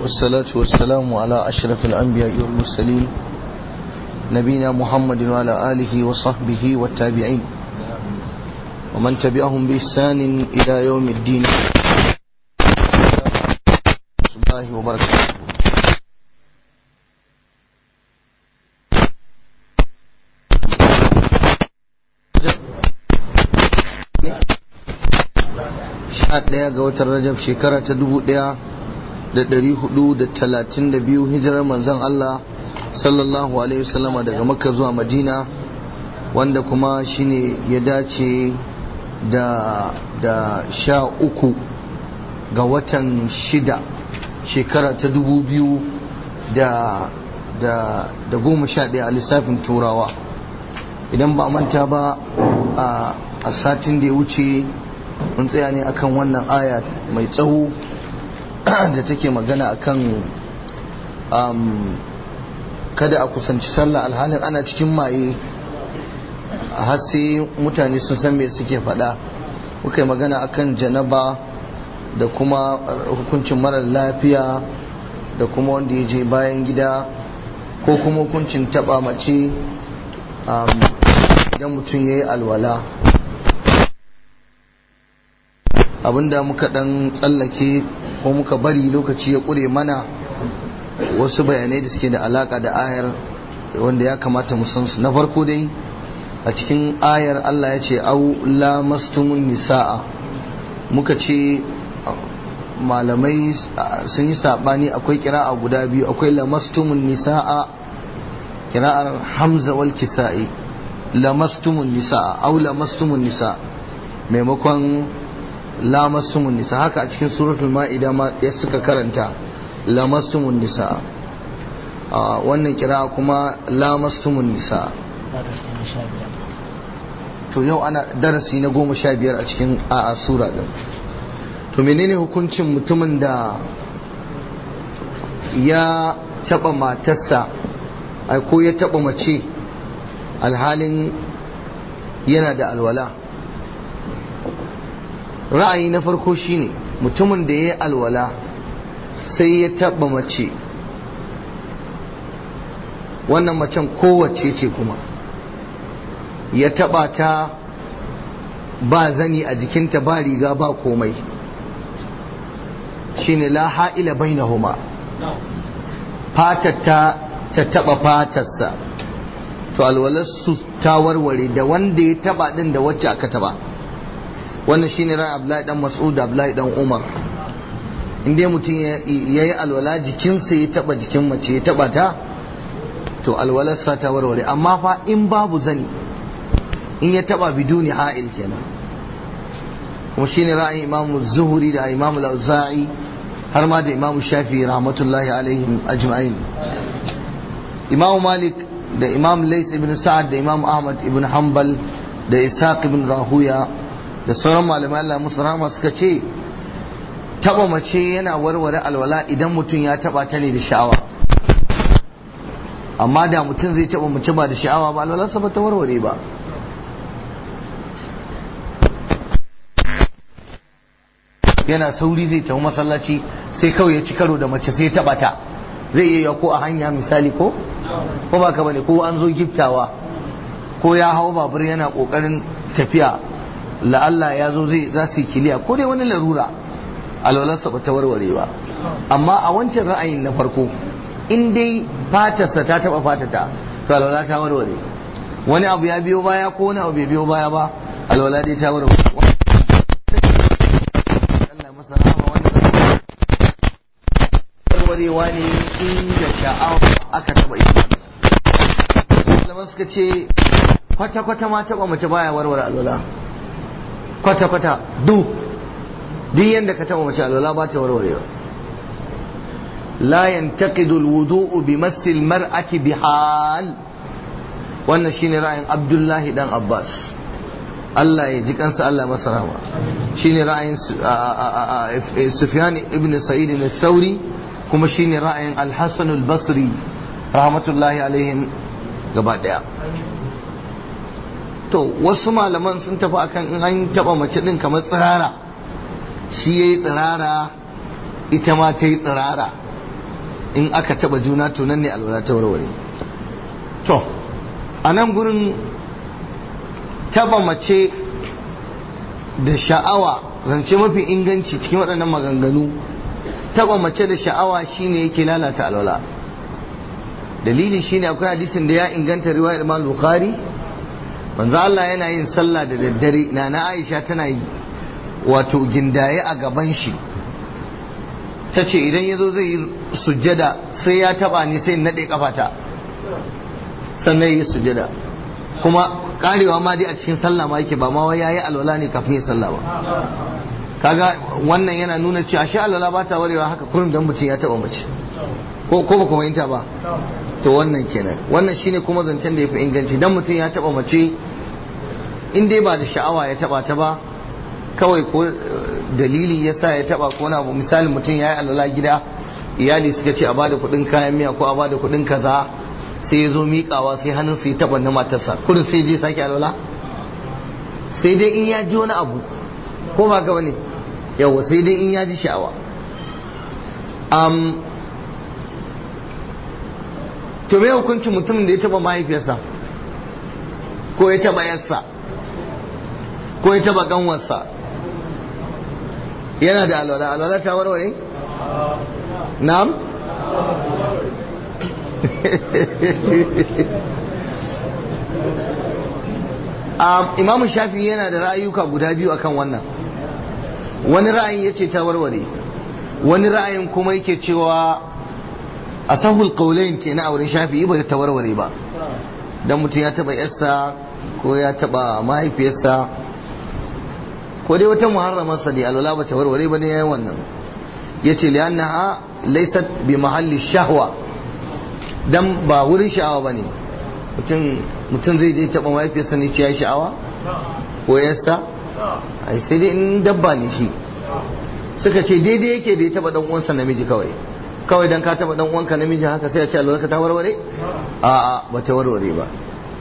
والصلاة والسلام على أشرف الأنبياء والمرسلين نبينا محمد وعلى آله وصحبه والتابعين ومن تبعهم بإحسان إلى يوم الدين الله وبركاته ɗaya ga watan rajab shekara ta dubu ɗaya da ɗari hudu da talatin da biyu hijirar manzon Allah sallallahu alaihi wasallama daga makka zuwa madina wanda kuma shine ya dace da da sha uku ga watan shida shekara ta dubu biyu da da da goma sha ɗaya a lissafin turawa idan ba manta ba a satin da ya wuce mun tsaya ne akan wannan aya mai tsawo da take magana akan kada a kusanci sallah alhalin ana cikin maye har sai mutane sun san me suke faɗa muka yi magana akan janaba da kuma hukuncin marar lafiya da kuma wanda ya je bayan gida ko kuma hukuncin taɓa mace idan mutum ya yi alwala abinda muka dan tsallake ko muka bari lokaci ya ƙure mana wasu bayanai da suke da alaka da ayar wanda ya kamata mu san su na farko dai a cikin ayar Allah ya ce au lamastumun nisa'a muka ce malamai sun yi sabani akwai kira'a guda biyu akwai lamastumun nisa'a kira'ar hamza wal kisa'i lamastumun nisa'a au lamastumun nisa maimakon lamassumun nisa haka a cikin suratul ma'ida ma ya suka karanta lamassumun nisa wannan kira kuma lamassumun nisa to yau ana darasi na goma sha biyar a cikin a sura din to menene hukuncin mutumin da ya taba matarsa ko ya taba mace alhalin yana da alwala ra'ayi na farko shine mutumin da ya yi alwala sai ya taba mace wannan macen kowace ce kuma ya taba ta ba zani a jikinta ba riga ba komai shine la ha'ila bainahuma fatar ta ta taba fatarsa to alwalarsu ta warware da wanda ya taba din da wacce aka taba wannan shine ran Abdullahi dan Mas'ud Abdullahi dan Umar inda mutum ya yi alwala jikinsa ya taba jikin mace ya taba ta to alwalarsa ta warware amma fa in babu zani in ya taba biduni ha'il kenan kuma shine ra'ayin Imam Zuhri da Imam Al-Auza'i har ma da Imam Shafi rahmatullahi alaihim ajma'in Imam Malik da Imam Lais ibn Sa'ad da Imam Ahmad ibn Hanbal da Ishaq ibn Rahuya da sauran malamai Allah musu rahama suka ce taba mace yana warware alwala idan mutum ya taba ta ne da sha'awa amma da mutum zai taba mace ba da sha'awa ba alwalarsa ba ta warware ba yana sauri zai tafi masallaci sai kawai ya ci karo da mace sai ya taba ta zai iya ko a hanya misali ko ko ba ka bane ko an zo giftawa ko ya hau babur yana kokarin tafiya la'alla ya zo zai za su yi kiliya ko dai wani larura alwalarsa ba ta warware ba amma a wancan ra'ayin na farko in dai fatarsa ta taba fatata to alwala ta warware wani abu ya biyo baya ko wani abu bai biyo baya ba alwala dai ta warware warwarewa ne inda sha'awa aka taba ita malaman suka ce kwata-kwata ma taba mace baya warware alwala kwata-kwata du duk yadda ka taba mace alwala ba ta warwarewa la yantaqidu alwudu'u bi massil mar'ati bihal wannan shine ra'ayin Abdullahi dan Abbas Allah ya ji kansa Allah masa rahama shine ra'ayin Sufyan ibn Sa'id al-Thawri kuma shine ra'ayin Al-Hasan al-Basri rahmatullahi alaihim gaba daya to wasu malaman sun tafi akan in an taba mace din kamar tsirara shi yayi tsirara ita ma ta yi tsirara in aka taba juna to nan ne alwala ta warware to a nan gurin taba mace da sha'awa zance mafi inganci cikin waɗannan maganganu taba mace da sha'awa shine yake lalata alwala dalili shine akwai hadisin da ya inganta riwayar Imam Bukhari manzo Allah yana yin sallah da daddare na na Aisha tana yi wato gindaye a gaban shi ta ce idan ya zo zai yi sujjada sai ya taba ni sai naɗe kafata sannan yi sujjada kuma karewa ma dai a cikin sallah ma yake ba ma wai yayi alwala ne kafin ya sallah ba kaga wannan yana nuna cewa shi alwala ba ta warewa haka kurum dan mutum ya taba mace ko ko ba kuma yinta ba to wannan kenan wannan shine kuma zancen da yafi inganci dan mutum ya taba mace in dai ba da sha'awa ya taba ta ba kawai ko dalili ya sa ya taba ko wani abu misali mutum ya yi alwala gida iyali suka ce a bada kuɗin kayan miya ko a bada kuɗin kaza sai ya zo miƙawa sai hannun su ya taba na matarsa kurin sai je sake alwala sai dai in ya ji wani abu ko ba ka bane yawa sai dai in ya ji sha'awa um, to me hukuncin mutumin da ya taba mahaifiyarsa ko ya taba yarsa ko ya taba kanwarsa yana da alwala alwala ta warware na'am imamu shafi yana da ra'ayuka guda biyu akan wannan wani ra'ayin ya ce ta warware wani ra'ayin kuma yake cewa a sahul kaulain ke na auren shafi ba ta warware ba don mutum ya taba yarsa ko ya taba mahaifiyarsa ko dai wata muharramarsa ne alwala ba ta warware ba ne yayin wannan ya ce liyannaha laysat bi mahalli shahwa dan ba wurin sha'awa ba ne mutum zai je taɓa mahaifiyarsa ne ya sha'awa ko yarsa ai sai dai in dabba ne shi suka ce daidai yake da ya taɓa dan uwansa namiji kawai kawai dan ka taɓa dan uwanka namiji haka sai a ce alwala ka ta warware a'a ba ta warware ba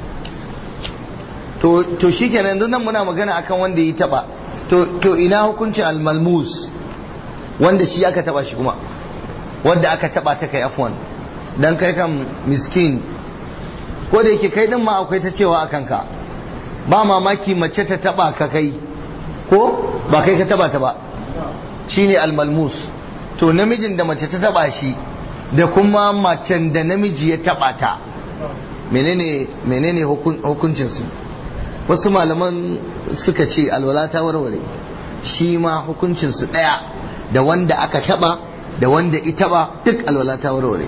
to to shikenan yanzu nan muna magana akan wanda ya taɓa to ina hukuncin almalmus wanda shi aka taba shi kuma wanda aka taba ta kai afwan dan kai kan miskin ko da yake kai din ma akwai ta cewa a kanka ba mamaki mace ta taba ka kai ko ba kai ka taba ta ba shine almalmus to namijin da mace ta taba shi da kuma macen da namiji ya taba ta menene menene hukuncin su wasu malaman suka ce alwala ta warware shi ma hukuncinsu ɗaya da wanda aka taɓa da wanda ita ba duk alwala ta warware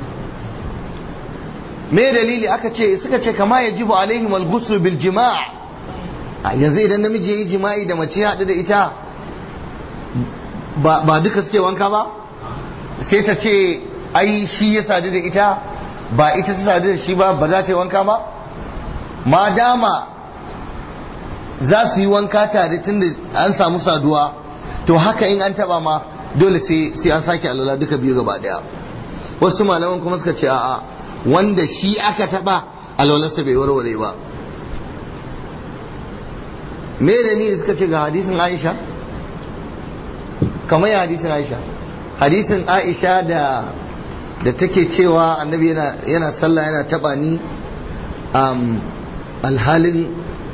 me dalili aka ce suka ce kama ya jibu alaihim al bil jima' yanzu idan namiji ya yi jima'i da mace ya haɗu da ita ba duka suke wanka ba sai ta ce ai shi ya sadu da ita ba ita ta sadu da shi ba ba za ta yi wanka ba ma dama za su yi wanka tare tun da an samu saduwa to haka in an taba ma dole sai an sake alwala duka biyu gaba daya wasu malaman kuma suka ce a'a wanda shi aka taba alwalarsa bai warware ba me da ni suka ce ga hadisin aisha kamar ya hadisin aisha hadisin aisha da da take cewa annabi yana yana sallah yana taba ni alhalin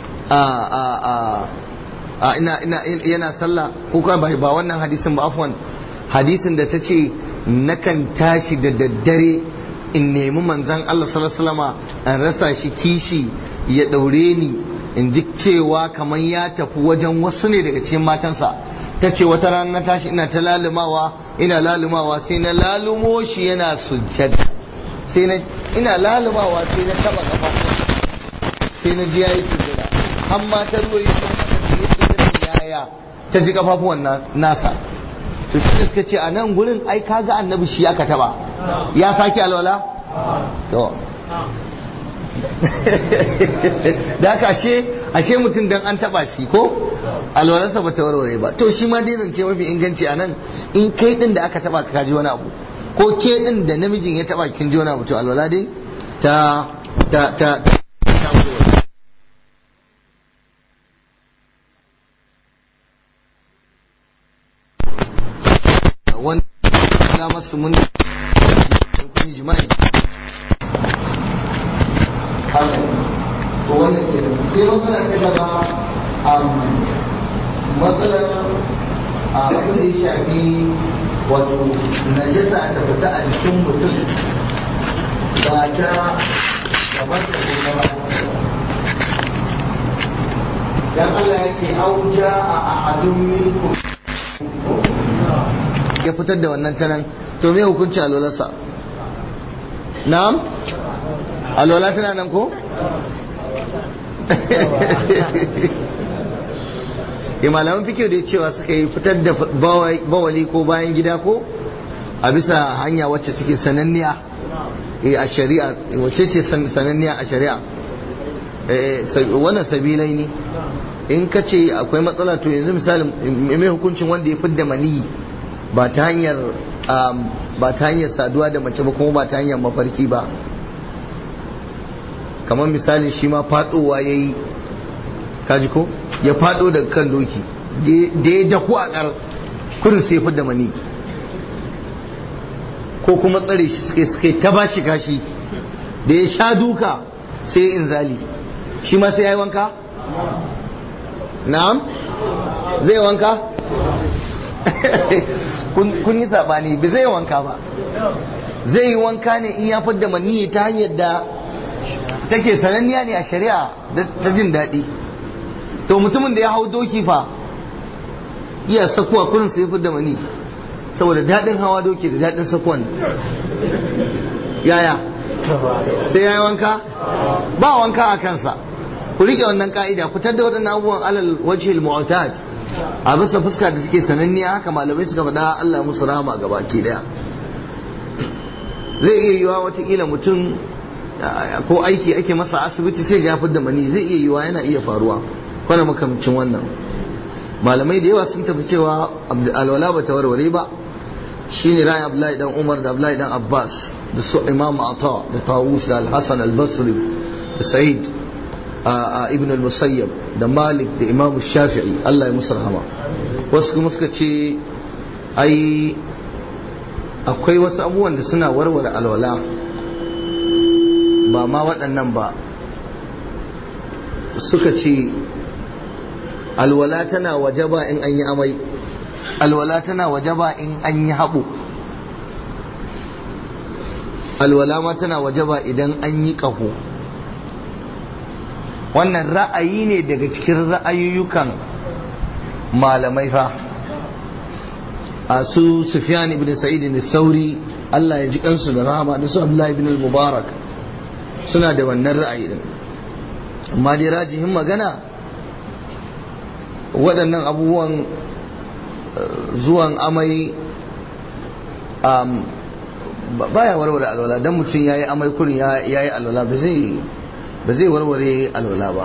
a ina ina yana sallah ko ka ba ba wannan hadisin ba afwan hadisin da tace nakan tashi da daddare in nemi manzon Allah sallallahu alaihi wasallama an rasa shi kishi ya daure ni in ji cewa kamar ya tafi wajen wasu ne daga cikin matansa ta ce wata rana na tashi ina ta lalumawa ina lalumawa sai na lalumo shi yana sujjada sai na ina lalumawa sai na taba kafa sai na ji yayi sujjada amma ta ruwa yi yaya ta ji kafafuwan nasa to shi suka ce a nan gurin ai kaga annabi shi aka taba ya sake alwala to da haka ashe ashe mutum dan an taba shi ko alwalarsa ba ta warware ba to shi ma dai zance mafi inganci a nan in kai din da aka taba ka ji wani abu ko ke din da namijin ya taba kin ji wani abu to alwala dai ta ta ta wani masu mun yi jima'i haka to wannan kenan sai matsala ta gaba matsalar abin da ya shafi wato najasa ta fita a jikin mutum ba ta gabar da ko gaba dan Allah ya ce auja a ahadun minkum ya fitar da wannan tanan to me hukunci alwalarsa na'am alwala tana nan ko ya malaman fikir da cewa suka yi fitar da bawali ko bayan gida ko a bisa hanya wacce take sananniya a shari'a wacce ce sananniya a shari'a wannan sabilai ne in ka ce akwai matsala to yanzu misali mai hukuncin wanda ya fidda maniyi ba ta hanyar ba ta hanyar saduwa da mace ba kuma ba ta hanyar mafarki ba kamar misali shi ma fadowa ya yi kaji ko ya fado daga kan doki da ya daku a kar kurin sai fidda mani ko kuma tsare shi suke suke ta ba shi kashi da ya sha duka sai ya inzali shi ma sai ya yi wanka na'am zai wanka kun yi sabani ba zai wanka ba zai yi wanka ne in ya fidda mani ta hanyar da take sananniya ne a shari'a ta jin daɗi to mutumin da ya hau doki fa iya sakuwa kurin sai fidda mani saboda daɗin hawa doki da daɗin sakuwan yaya sai ya yi wanka ba wanka a kansa ku rike wannan ka'ida fitar da waɗannan abubuwan alal wajhil mu'tad a bisa fuska da suke sananniya haka malamai suka faɗa Allah musu rahama ga baki daya zai iya yiwa watakila mutum ko aiki ake masa asibiti sai ya da mani zai iya yiwa yana iya faruwa kwana makamcin wannan malamai da yawa sun tafi cewa alwala ba ta warware ba shine ra'ayin Abdullahi dan Umar da Abdullahi dan Abbas da su Imam Ata da Tawus da Al-Hasan Al-Basri da Sa'id ibn al-Musayyab da Malik da Imam Shafi'i Allah ya musu rahama wasu kuma suka ce ai akwai wasu abubuwan da suna warware alwala ba ma waɗannan ba suka ce alwala tana wajaba in an yi amai alwala tana wajaba in an yi haɓo alwala ma tana wajaba idan an yi ƙaho wannan ra'ayi ne daga cikin ra'ayoyukan malamai fa a su sufyan ibn sa'id ibn sauri Allah ya ji kansu da rahama da su Abdullahi ibn al-Mubarak suna da wannan ra'ayi din amma dai rajihin magana waɗannan abubuwan zuwan amai baya warware alwala dan mutum yayi amai kurin yayi alwala ba zai ba zai warware alwala ba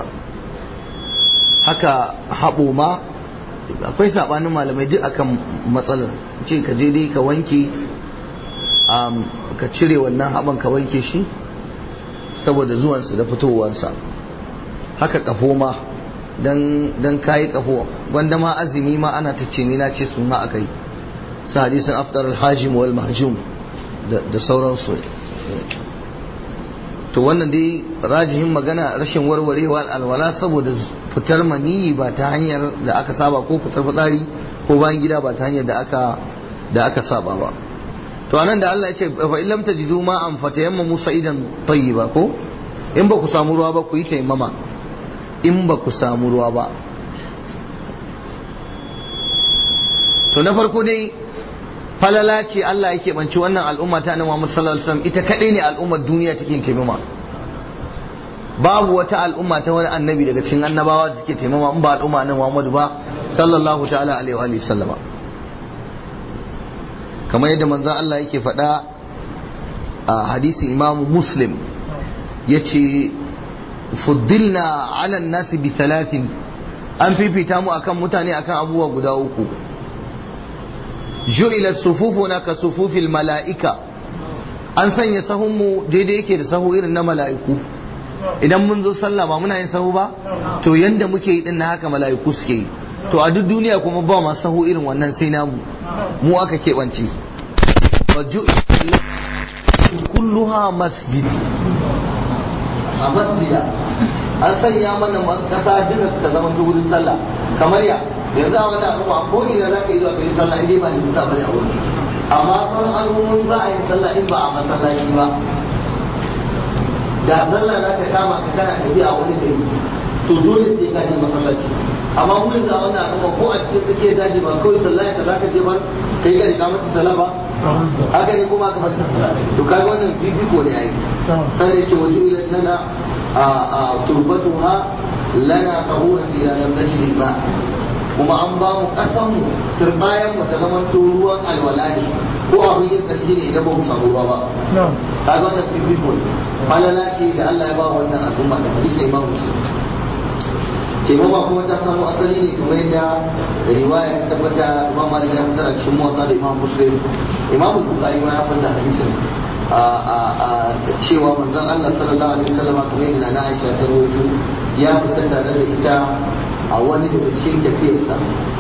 haka haɓo ma akwai saɓanin malamai duk akan matsalar ce ka je dai ka wanke ka cire wannan haɓan ka wanke shi saboda zuwansa da fitowarsa haka ƙafo ma don kayi ƙafo wanda ma azumi ma ana ta ce ni na ce suna aka yi su hadisin aftar alhajim wal mahjum da sauransu to wannan dai rajihin magana rashin warwarewa alwala saboda fitar maniyi ba ta hanyar da aka saba ko fitar fitsari ko bayan gida ba ta hanyar da aka da aka saba ba to anan da Allah ya ce fa illam tajidu ma an fatayamma musa idan tayyiba ko in ba ku samu ruwa ba ku yi taimama in ba ku samu ruwa ba to na farko dai falala ce Allah yake banci wannan al'umma ta annabi Muhammad sallallahu alaihi wasallam ita kadai ne al'ummar duniya take taimama babu wata al'umma ta wani annabi daga cikin annabawa da take taimama in ba al'umma annabi Muhammad ba sallallahu ta'ala alaihi wa sallama kamar yadda manzo Allah yake faɗa a hadisi Imam Muslim yace fuddilna ala nasi bi thalathin an fifita mu akan mutane akan abubuwa guda uku ju'ilat sufufuna ka sufufil mala'ika an sanya sahunmu daidai yake da sahu irin na mala'iku idan mun zo sallah ba muna yin sahu ba to yanda muke yi din na haka mala'iku suke yi to a duk duniya kuma ba ma sahu irin wannan sai namu mu aka keɓance kulluha masjid a masjida an sanya mana kasa duka ta zama ta wurin sallah kamar ya yanzu a wani al'umma ko ina za ka yi zuwa ka yi sallah in ba nisa bane a wurin amma sauran al'ummomi ba a yin sallah in ba a masallaci ba da sallah za ka kama ka kana tafiya a wani gari to dole sai ka je masallaci amma mun yanzu a wannan al'umma ko a cikin tsakiyar daji ba kawai sallah ka za ka je ba ka yi ka mata sallah ba haka ne kuma ka fata to kaga wannan fifiko ne ai sai ya ce wajen ila lana a turbatuha lana tahuran ila lam najid ba kuma an ba mu kasan mu turbayan mu ta zaman ruwan alwala ne ko abin yin tsarki ne idan ba mu samu ruwa ba kaga wannan fifiko ne falala ce da Allah ya ba wannan al'umma da hadisi imam muslim taimama kuma ta samu asali ne kamar yadda riwaya ta tabbata imam malik ya fitar a cikin muwatta da imam muslim imam bukhari ma ya fitar hadisin a cewa manzon Allah sallallahu alaihi wasallam kamar yadda na Aisha ta rawaito ya fita tare da ita a wani daga cikin tafiyarsa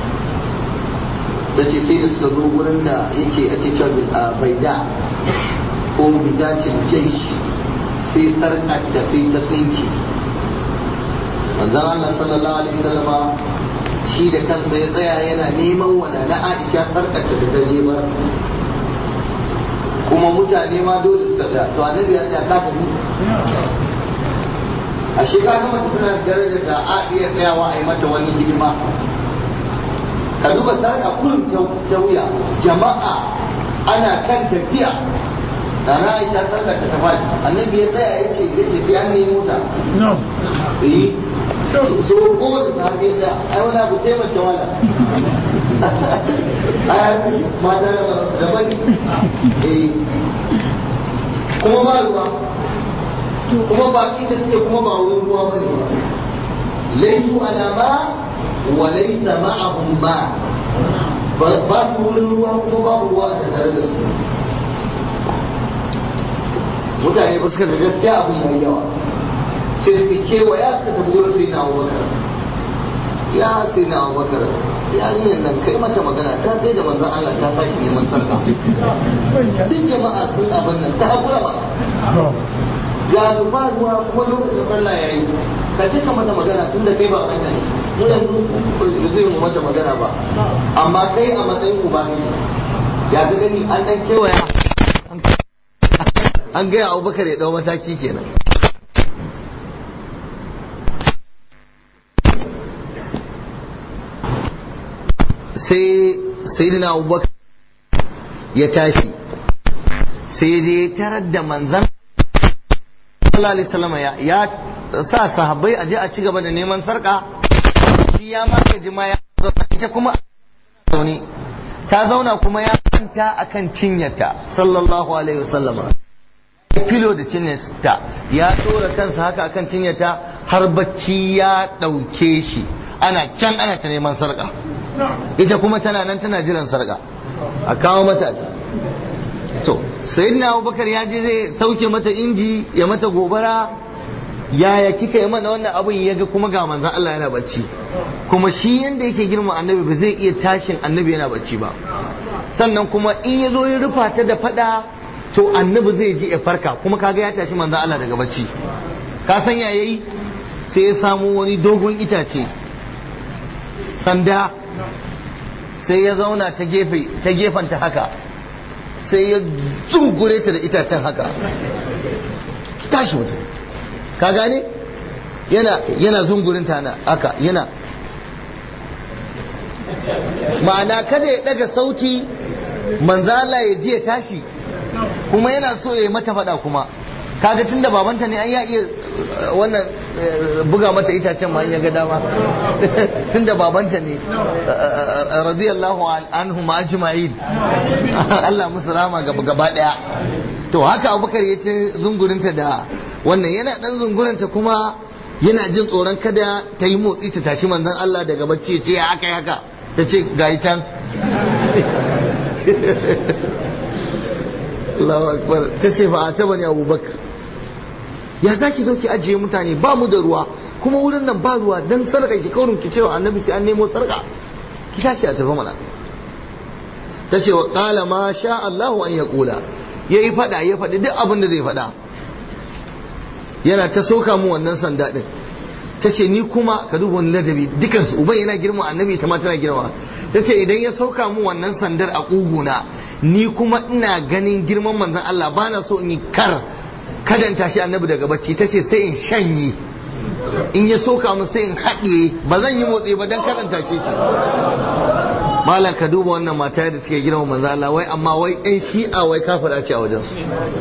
ta ce sai da suka zo wurin da yake ake cewa baida ko bidacin jaish sai sarƙar ta sai ta tsinke manzon Allah sallallahu alaihi wasallama shi da kansa ya tsaya yana neman wanda na Aisha sarkata da ta jebar kuma mutane ma dole suka tsaya to annabi ya ta ka tafi a shi ka ga mace tana darajar da a iya tsayawa a yi mata wani hidima ka duba sarka kullum ta wuya jama'a ana kan tafiya da na Aisha sarkata ta faɗi annabi ya tsaya yace yace sai an nemo ta eh so ko da sahabi da ai wani abu sai mace wala ai mata da ba da bani eh kuma ba ruwa kuma ba inda suke kuma ba wurin ruwa bane ba laisu alama wa laysa ma'ahum ma ba su wurin ruwa kuma babu ruwa a tattare da su mutane ba suka ga gaskiya abin yayi yawa sai suka kewaya suka tafi wurin sai na abubakar ya sai na abubakar yarinyar nan kai mata magana ta sai da manzan Allah ta sake neman sarka duk jama'a sun abin nan ta haƙura ba ya zuba ruwa kuma lokacin sallah ya yi ka ce ka mata magana tun da kai ba kanta ne mu yanzu ba zai mu mata magana ba amma kai a matsayin uba ne ya ga gani an dan kewaya an gaya abubakar ya dau mataki kenan sai sayyidina abubakar ya tashi sai dai tarar da manzan Allah alaihi salama ya sa sahabbai a je a ci gaba da neman sarka shi ya ma gaji ma ya zauna ita kuma zaune ta zauna kuma ya kwanta akan cinyata sallallahu alaihi wasallama filo da cinyata ya tsora kansa haka akan cinyata har bacci ya ɗauke shi ana can ana ta neman sarka ita kuma tana nan tana jiran sarka a kawo mata to sayyidina abubakar ya je zai sauke mata inji ya mata gobara yaya kika yi mana wannan abin ya ga kuma ga manzan Allah yana bacci kuma shi yanda yake girma annabi ba zai iya tashin annabi yana bacci ba sannan kuma in ya zo ya rufa ta da fada to annabi zai ji ya farka kuma kaga ya tashi manzan Allah daga bacci ka san ya yayi sai ya samu wani dogon itace sanda sai ya zauna ta gefe ta gefanta haka sai ya zungure ta da itacen haka tashi mutum ka gane yana yana zungurin ta na haka yana ma'ana kada ya daga sauti manzala ya ji ya tashi kuma yana so ya yi mata fada kuma kaga tunda babanta ne an ya iya wannan buga mata itacen ma ya ga dama tunda babanta ne radiyallahu anhu ma ajma'in Allah musu rama gaba gaba daya to haka abubakar ya ce zungurinta da wannan yana dan zungurinta kuma yana jin tsoron kada ta yi motsi ta tashi manzon Allah daga bacci ya ce ya haka haka ta ce ga can Allahu akbar ta ce fa ta bani abubakar ya za ki zo ki ajiye mutane ba mu da ruwa kuma wurin nan ba ruwa dan sarka ki kaurin ki cewa annabi sai an nemo sarka ki tashi a tafi mana ta ce wa qala ma sha Allahu an yaqula ya yi faɗa ya faɗi duk abin da zai faɗa yana ta soka mu wannan sanda ɗin ta ce ni kuma ka duba wani ladabi dukansu uban yana girma annabi ta ma tana girma ta ce idan ya sauka mu wannan sandar a ƙuguna ni kuma ina ganin girman manzon Allah ba na so in yi kar kadan tashi annabi daga bacci ta ce sai in shanye in ya soka mu sai in haɗiye ba zan yi motsi ba don karanta ce shi malam ka duba wannan mata da suke girma manzon Allah wai amma wai ɗan shi'a wai kafira ce a wajensu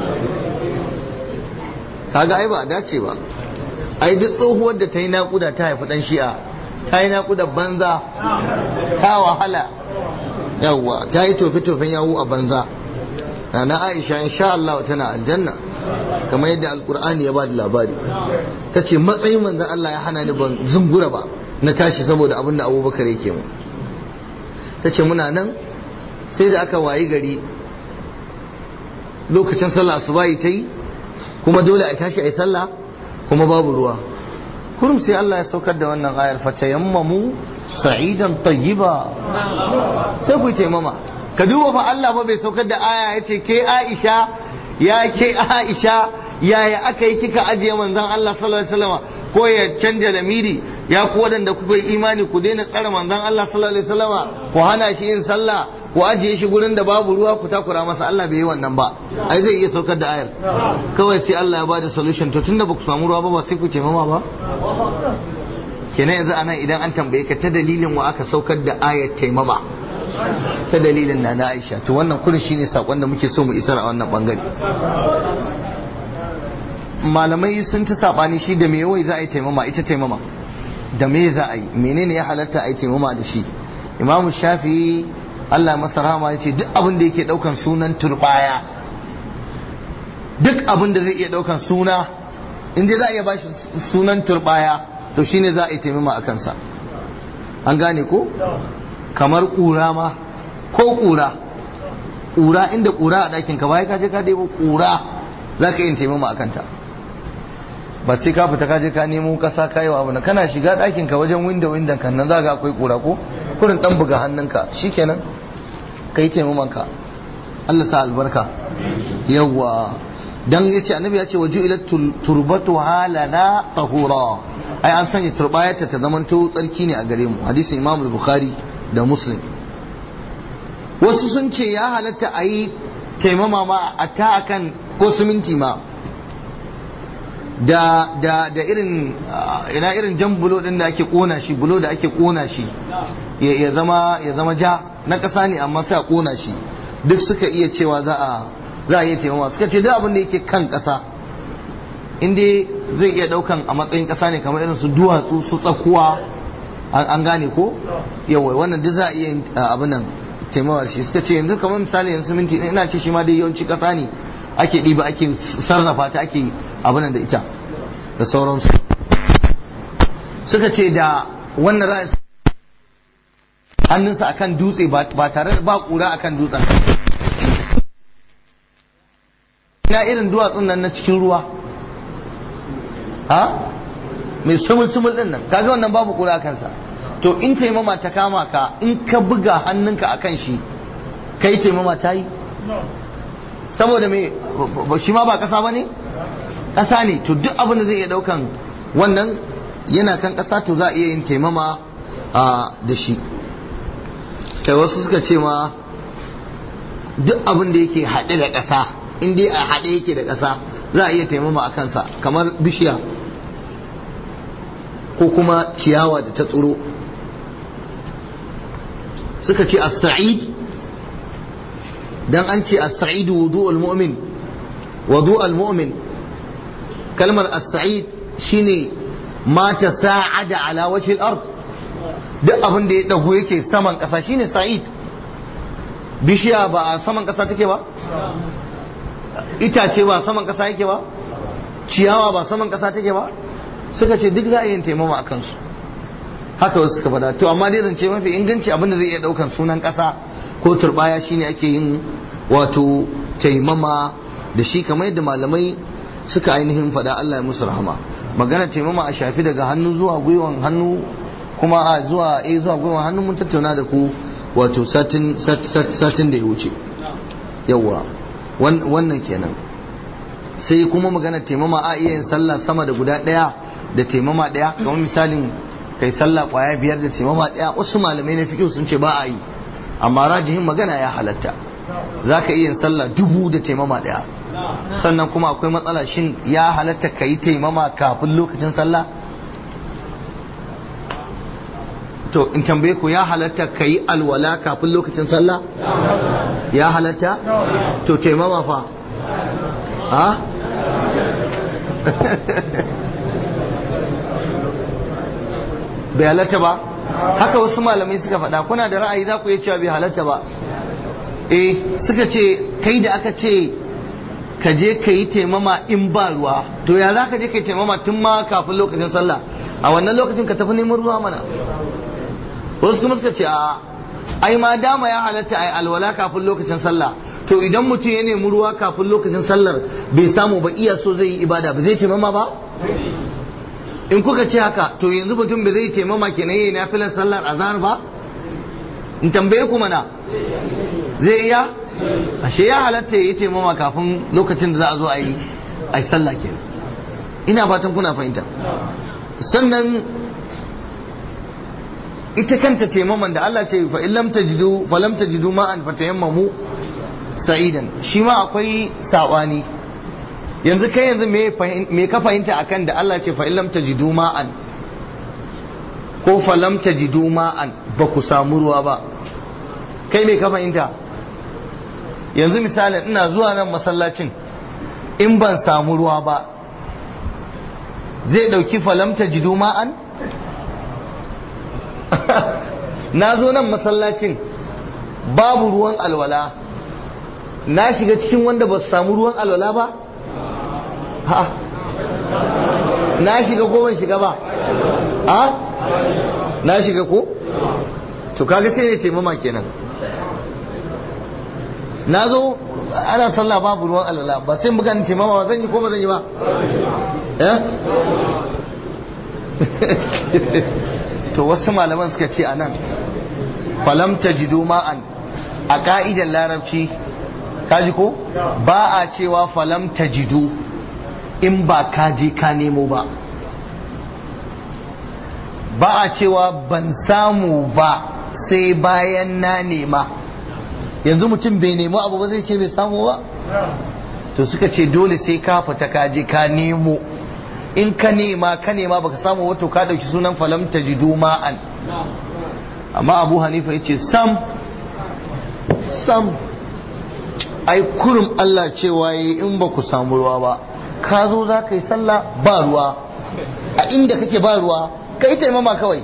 kaga ai ba a dace ba ai duk tsohuwar da ta yi naƙuda ta haifi ɗan shi'a ta yi naƙuda banza ta wahala yawwa ta yi tofe-tofen yawu a banza na aisha insha Allah tana aljanna kamar yadda alkur'ani ya ba da labari ta ce matsayin manzan Allah ya hana ni ban zungura ba na tashi saboda abin da abubakar yake mu ta ce muna nan sai da aka wayi gari lokacin sallah asubahi ta yi kuma dole a tashi a yi sallah kuma babu ruwa kurum sai Allah ya saukar da wannan ayar fata yammamu sa'idan tayyiba sai ku taimama ka duba fa Allah ba bai saukar da aya ya ce ke Aisha ya ke Aisha yaya aka yi kika ajiye manzon Allah sallallahu alaihi wasallam ko ya canja lamiri ya ku wadanda kuka yi imani ku daina tsare manzon Allah sallallahu alaihi wasallam ku hana shi yin sallah ku ajiye shi gurin da babu ruwa ku takura masa Allah bai yi wannan ba ai zai iya saukar da ayar kawai sai Allah ya bada solution to tunda ba ku samu ruwa ba ba sai ku ce mama ba kenan yanzu anan idan an tambaye ka ta dalilin wa aka saukar da ayar taimama ta dalilin na na Aisha to wannan kurin shine sakon da muke so mu isar a wannan bangare malamai sun ta sabani shi da me yawai za a yi taimama ita taimama da me za a yi menene ya halatta a yi taimama da shi imamu shafi'i Allah masa rahama ya ce duk abin da yake daukan sunan turbaya duk abin da zai iya daukan suna in dai za a iya bashi sunan turbaya to shine za a yi taimama a kansa an gane ko kamar ƙura ma ko ƙura ƙura inda ƙura a ɗakin ka bai ka je ka debo ƙura za ka yi taimama a kanta ba sai ka fita ka je ka nemo kasa ka yi wa abu na kana shiga ɗakin ka wajen window window kan nan za ga akwai ƙura ko kurin ɗan buga hannunka shikenan ka yi taimaman ka Allah sa albarka yawwa dan yace annabi ya ce waju ila turbatu halana tahura ai an sanya turbayarta ta zamanto tsarki ne a gare mu hadisin imam bukhari da muslim wasu sun ce ya halatta a yi taimama ma a ta akan ko siminti ma da da da irin ina irin jan bulo din da ake kona shi bulo da ake kona shi ya zama ya zama ja na kasa ne amma sai a kona shi duk suka iya cewa za a za a iya taimama suka ce duk abin da yake kan kasa in dai zai iya daukan a matsayin kasa ne kamar irin su duwatsu su tsakuwa an gane ko yawa wannan duk za a iya abin nan taimawar shi suka ce yanzu kamar misali yanzu minti ina ce shi ma dai yawanci kasa ne ake ɗiba ake sarrafa ta ake abin nan da ita da sauransu suka ce da wannan ra'ayin hannunsa akan dutse ba tare da ba kura akan dutsen ina irin duwatsun nan na cikin ruwa ha mai sumul-sumul din nan kaga wannan babu kura kansa to in taimama ta kama ka in ka buga hannunka a kan shi kai taimama ta yi saboda me shi ma ba kasa ba ne kasa ne to duk abin da zai iya daukan wannan yana kan kasa to za a iya yin taimama da shi kai wasu suka ce ma duk abin da yake haɗe da ƙasa in dai a haɗe yake da ƙasa za a iya taimama a kansa kamar bishiya ko kuma ciyawa da ta tsoro suka ce as-sa'id dan an ce as-sa'id wudu'ul mu'min wudu'ul mu'min kalmar as-sa'id shine ma tasa'ada ala wajhi al-ard duk abin da ya dago yake saman kasa shine sa'id bishiya ba a saman kasa take ba itace ba saman kasa yake ba ciyawa ba saman kasa take ba suka ce duk za a yi taimama a kansu haka wasu suka faɗa to amma dai zance mafi inganci abin da zai iya ɗaukan sunan ƙasa ko turbaya shine ake yin wato taimama da shi kamar yadda malamai suka ainihin faɗa Allah ya musu rahama magana taimama a shafi daga hannu zuwa gwiwan hannu kuma a zuwa eh zuwa gwiwan hannu mun tattauna da ku wato satin satin da ya wuce yawa wannan kenan sai kuma magana taimama a iya yin sallah sama da guda ɗaya da taimama ɗaya kamar misalin kai sallah kwaya biyar da taimama ɗaya wasu malamai na fiƙi sun ce ba a yi amma rajihin magana ya halatta za ka iya yin sallah dubu da taimama ɗaya sannan kuma akwai matsala shin ya halatta ka yi taimama kafin lokacin sallah to in tambaye ku ya halatta ka yi alwala kafin lokacin sallah ya halatta to taimama fa ha bai halatta ba haka wasu malamai suka faɗa kuna da ra'ayi za ku iya cewa bai halatta ba eh suka ce kai da aka ce ka je ka yi taimama in ba ruwa to ya za ka je ka yi taimama tun ma kafin lokacin sallah a wannan lokacin ka tafi neman ruwa mana wasu kuma suka ce a ai ma dama ya halatta ai alwala kafin lokacin sallah to idan mutum ya nemi ruwa kafin lokacin sallar bai samu ba iya so zai yi ibada ba zai taimama ba in kuka ce haka to yanzu mutum ba zai taimama kenan yayi nafilar sallar azhar ba in tambaye ku mana zai iya ashe ya halatta ya yi taimama kafin lokacin da za a zo a yi a yi sallah kenan ina fatan kuna fahimta sannan ita kanta taimaman da Allah ce fa illam tajidu fa lam tajidu ma'an fatayammamu sa'idan shi ma akwai sabani yanzu kai yanzu me me ka fahimta akan da Allah ce fa illam tajidu ma'an ko fa lam tajidu ma'an ba ku samu ruwa ba kai me ka fahimta yanzu misalin ina zuwa nan masallacin in ban samu ruwa ba zai dauki fa lam tajidu ma'an na zo nan masallacin babu ruwan alwala na shiga cikin wanda ba su samu ruwan alwala ba ha na shiga ko ban shiga ba ha na shiga ko to kaga sai ne taimama kenan na zo ana sallah babu ruwan alwala ba sai buga ni taimama ba zan yi ko ba zan yi ba eh to wasu malaman suka ce a nan falam tajidu ma'an a ka'idar larabci kaji ko ba a cewa falam tajidu in ba ka je ka nemo ba ba a cewa ban samu ba sai bayan na nema yanzu mutum bai nemo abu ba zai ce bai samu ba to suka ce dole sai ka fita ka je ka nemo in ka nema ka nema baka samu wato ka dauki sunan falam tajidu ma'an amma abu hanifa ya ce sam sam ai kurum Allah cewa yi in ba ku samu ruwa ba ka zo za ka yi sallah ba ruwa a inda kake ba ruwa ka yi taimama kawai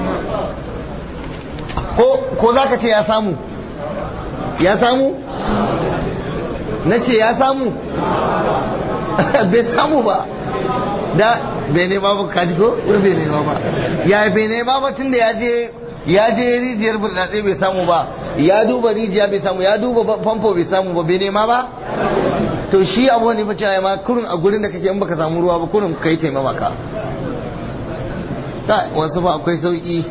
ko za ka ce ya samu ya samu na ce ya samu bai samu ba da bai nema ba kaji ko bai nema ba ya bai nema ba tun da ya je ya je rijiyar burtsatse bai samu ba ya duba rijiya bai samu ya duba famfo bai samu ba bai nema ba to shi abu ne fa cewa ma kurun a gurin da kake in baka samu ruwa ba kurun kai taimama ka ta wasu ba akwai sauki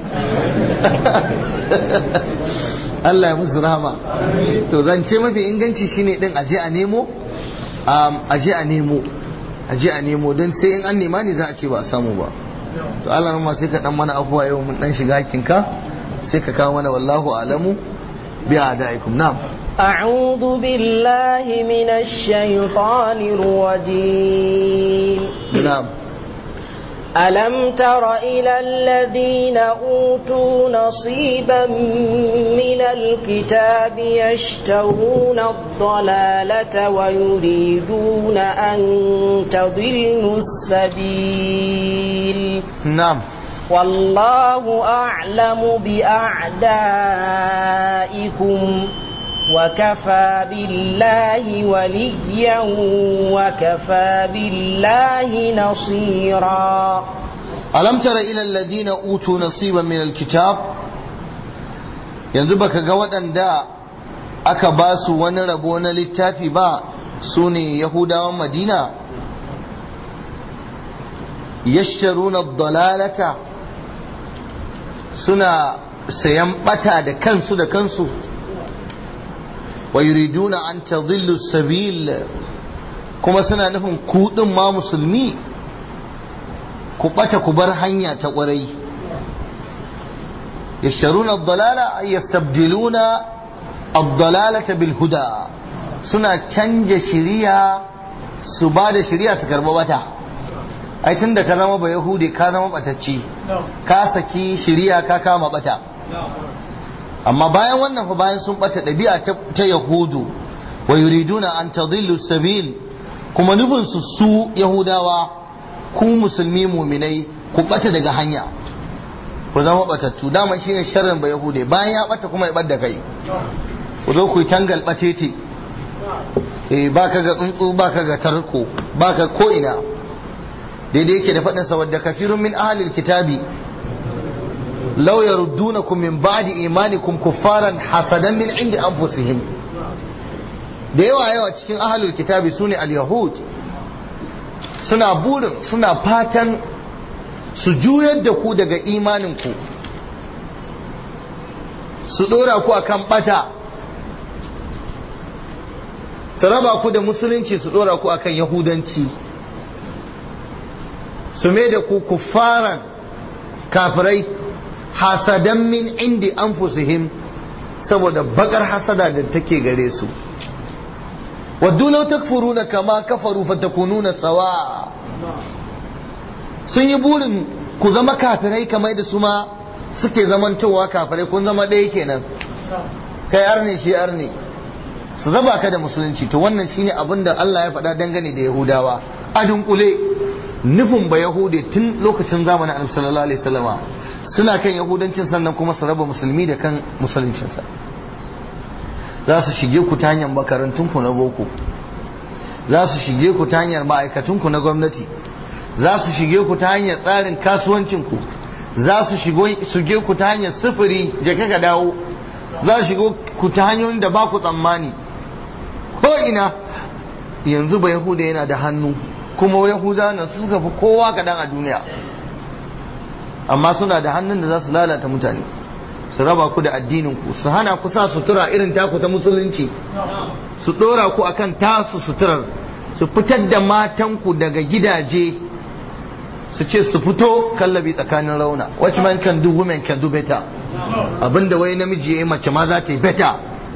Allah ya musu rahama to zance mafi inganci shine din aje a nemo aje a nemo aje a nemo don sai in an nema ne za a ce ba a samu ba to Allah ma sai ka dan mana afuwa yau mun dan shiga hakinka sai ka kawo mana wallahu alamu bi adaikum na'am أعوذ بالله من الشيطان الرجيم نعم ألم تر إلى الذين أوتوا نصيبا من الكتاب يشترون الضلالة ويريدون أن تضلوا السبيل نعم والله أعلم بأعدائكم وكفى بالله وليا وكفى بالله نصيرا ألم تر إلى الذين أوتوا نصيبا من الكتاب yanzu baka ga waɗanda aka ba su wani rabo na littafi ba su ne yahudawan madina yashtaruna dalalata suna sayan bata da kansu da kansu wa yuriduna an tadhillu sabil kuma suna nufin ku din ma musulmi ku bata ku bar hanya ta kwarai yasharuna ad-dalala ay yastabdiluna ad-dalalata bil huda suna canja shiriya su ba da shiriya su karba bata ai tunda ka zama ba yahudi ka zama batacci ka saki shiriya ka kama bata amma bayan wannan fa bayan sun bata ɗabi'a ta yahudu wa yuriduna an tadillu sabil kuma nufin su su yahudawa ku musulmi muminai ku bata daga hanya ku zama batattu dama shine sharrin ba yahude bayan ya bata kuma ya bar da kai ku zo ku yi tangal batete eh baka ga tsuntsu baka ga tarko baka ko ina daidai yake da faɗin sa wadda kafirun min ahlil kitabi law yaruddunakum min ba'di imanikum kuffaran hasadan min indi anfusihim da yawa yawa cikin ahlul kitabi sune al-yahud suna burin suna fatan su juyar da ku daga imaninku su dora ku akan bata su raba ku da musulunci su dora ku akan yahudanci su mai da ku kuffaran kafirai hasadan min indi anfusihim saboda bakar hasada da take gare su waddu law takfuruna kama kafaru fatakununa sawa sun yi burin ku zama kafirai kamar da su ma suke zamantowa kafirai kun zama ɗaya kenan kai arne shi arne su raba ka da musulunci to wannan shine abin da Allah ya faɗa dangane da Yahudawa a dunkule nufin ba Yahudi tun lokacin zamanin Annabi sallallahu alaihi wasallama suna kan Yahudancin sannan kuma su raba musulmi da kan musuluncinsa za su shige ku ta hanyar makarantunku na boko za su shige ku ta hanyar ma'aikatunku na gwamnati za su shige ku ta hanyar tsarin kasuwancinku za su shige ku ta hanyar sufuri je ka dawo za su shigo ku ta hanyoyin da ba ku tsammani ko ina yanzu ba yahuda yana da hannu kuma yahuda nan suka fi kowa kaɗan a duniya amma suna da hannun da za su lalata mutane su raba ku da addininku su hana ku sa sutura irin taku ta musulunci su ɗora ku akan tasu suturar su fitar da matanku daga gidaje su ce su fito kallabi tsakanin rauna which man can do women can do better abinda wai namiji ya yi mace ma za ta yi better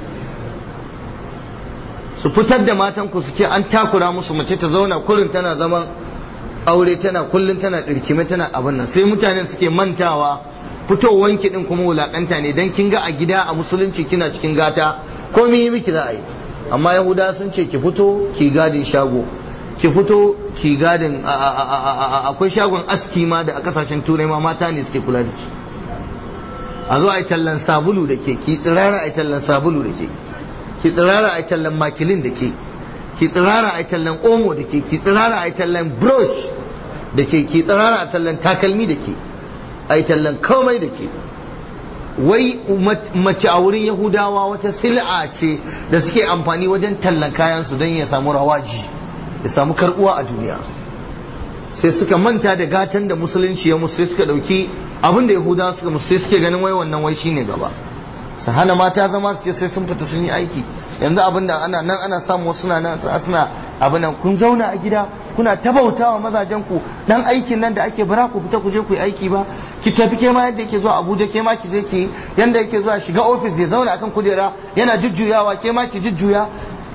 su fitar da matanku su ce an takura musu mace ta zauna kurin tana zaman aure tana kullum tana ɗirkime tana abin nan sai mutanen suke mantawa fitowanki din kuma wulakanta ne dan kin ga a gida a musulunci kina cikin gata ko yi miki za a yi amma yahuda sun ce ki fito ki gadin shago ki fito ki gadin akwai shagon aski ma da a kasashen turai ma mata ne suke kula da shi a zo a yi tallan sabulu da ke ki tsirara a yi tallan sabulu da ke ki tsirara a yi tallan makilin da ke ki tsirara a yi tallan omo da ke ki tsirara a yi tallan brush da ke ki tsirara a tallan takalmi da ke a yi tallan komai da ke wai mace a wurin yahudawa wata sil'a ce da suke amfani wajen tallan kayansu don ya samu rawaji ya samu karbuwa a duniya sai suka manta da gatan da musulunci ya musu sai suka dauki abin da yahudawa suka musu sai suke ganin wai wannan wai shine gaba su hana mata zama su ce sai sun fita sun yi aiki yanzu abin da ana nan ana samu wasu na nan suna abin nan kun zauna a gida kuna tabautawa mazajen ku dan aikin nan da ake bara ku fita ku je ku yi aiki ba ki tafi ke ma yadda yake zuwa Abuja ke ma ki je ki yanda yake zuwa shiga ofis ya zauna akan kujera yana jujjuyawa ke ma ki jujjuya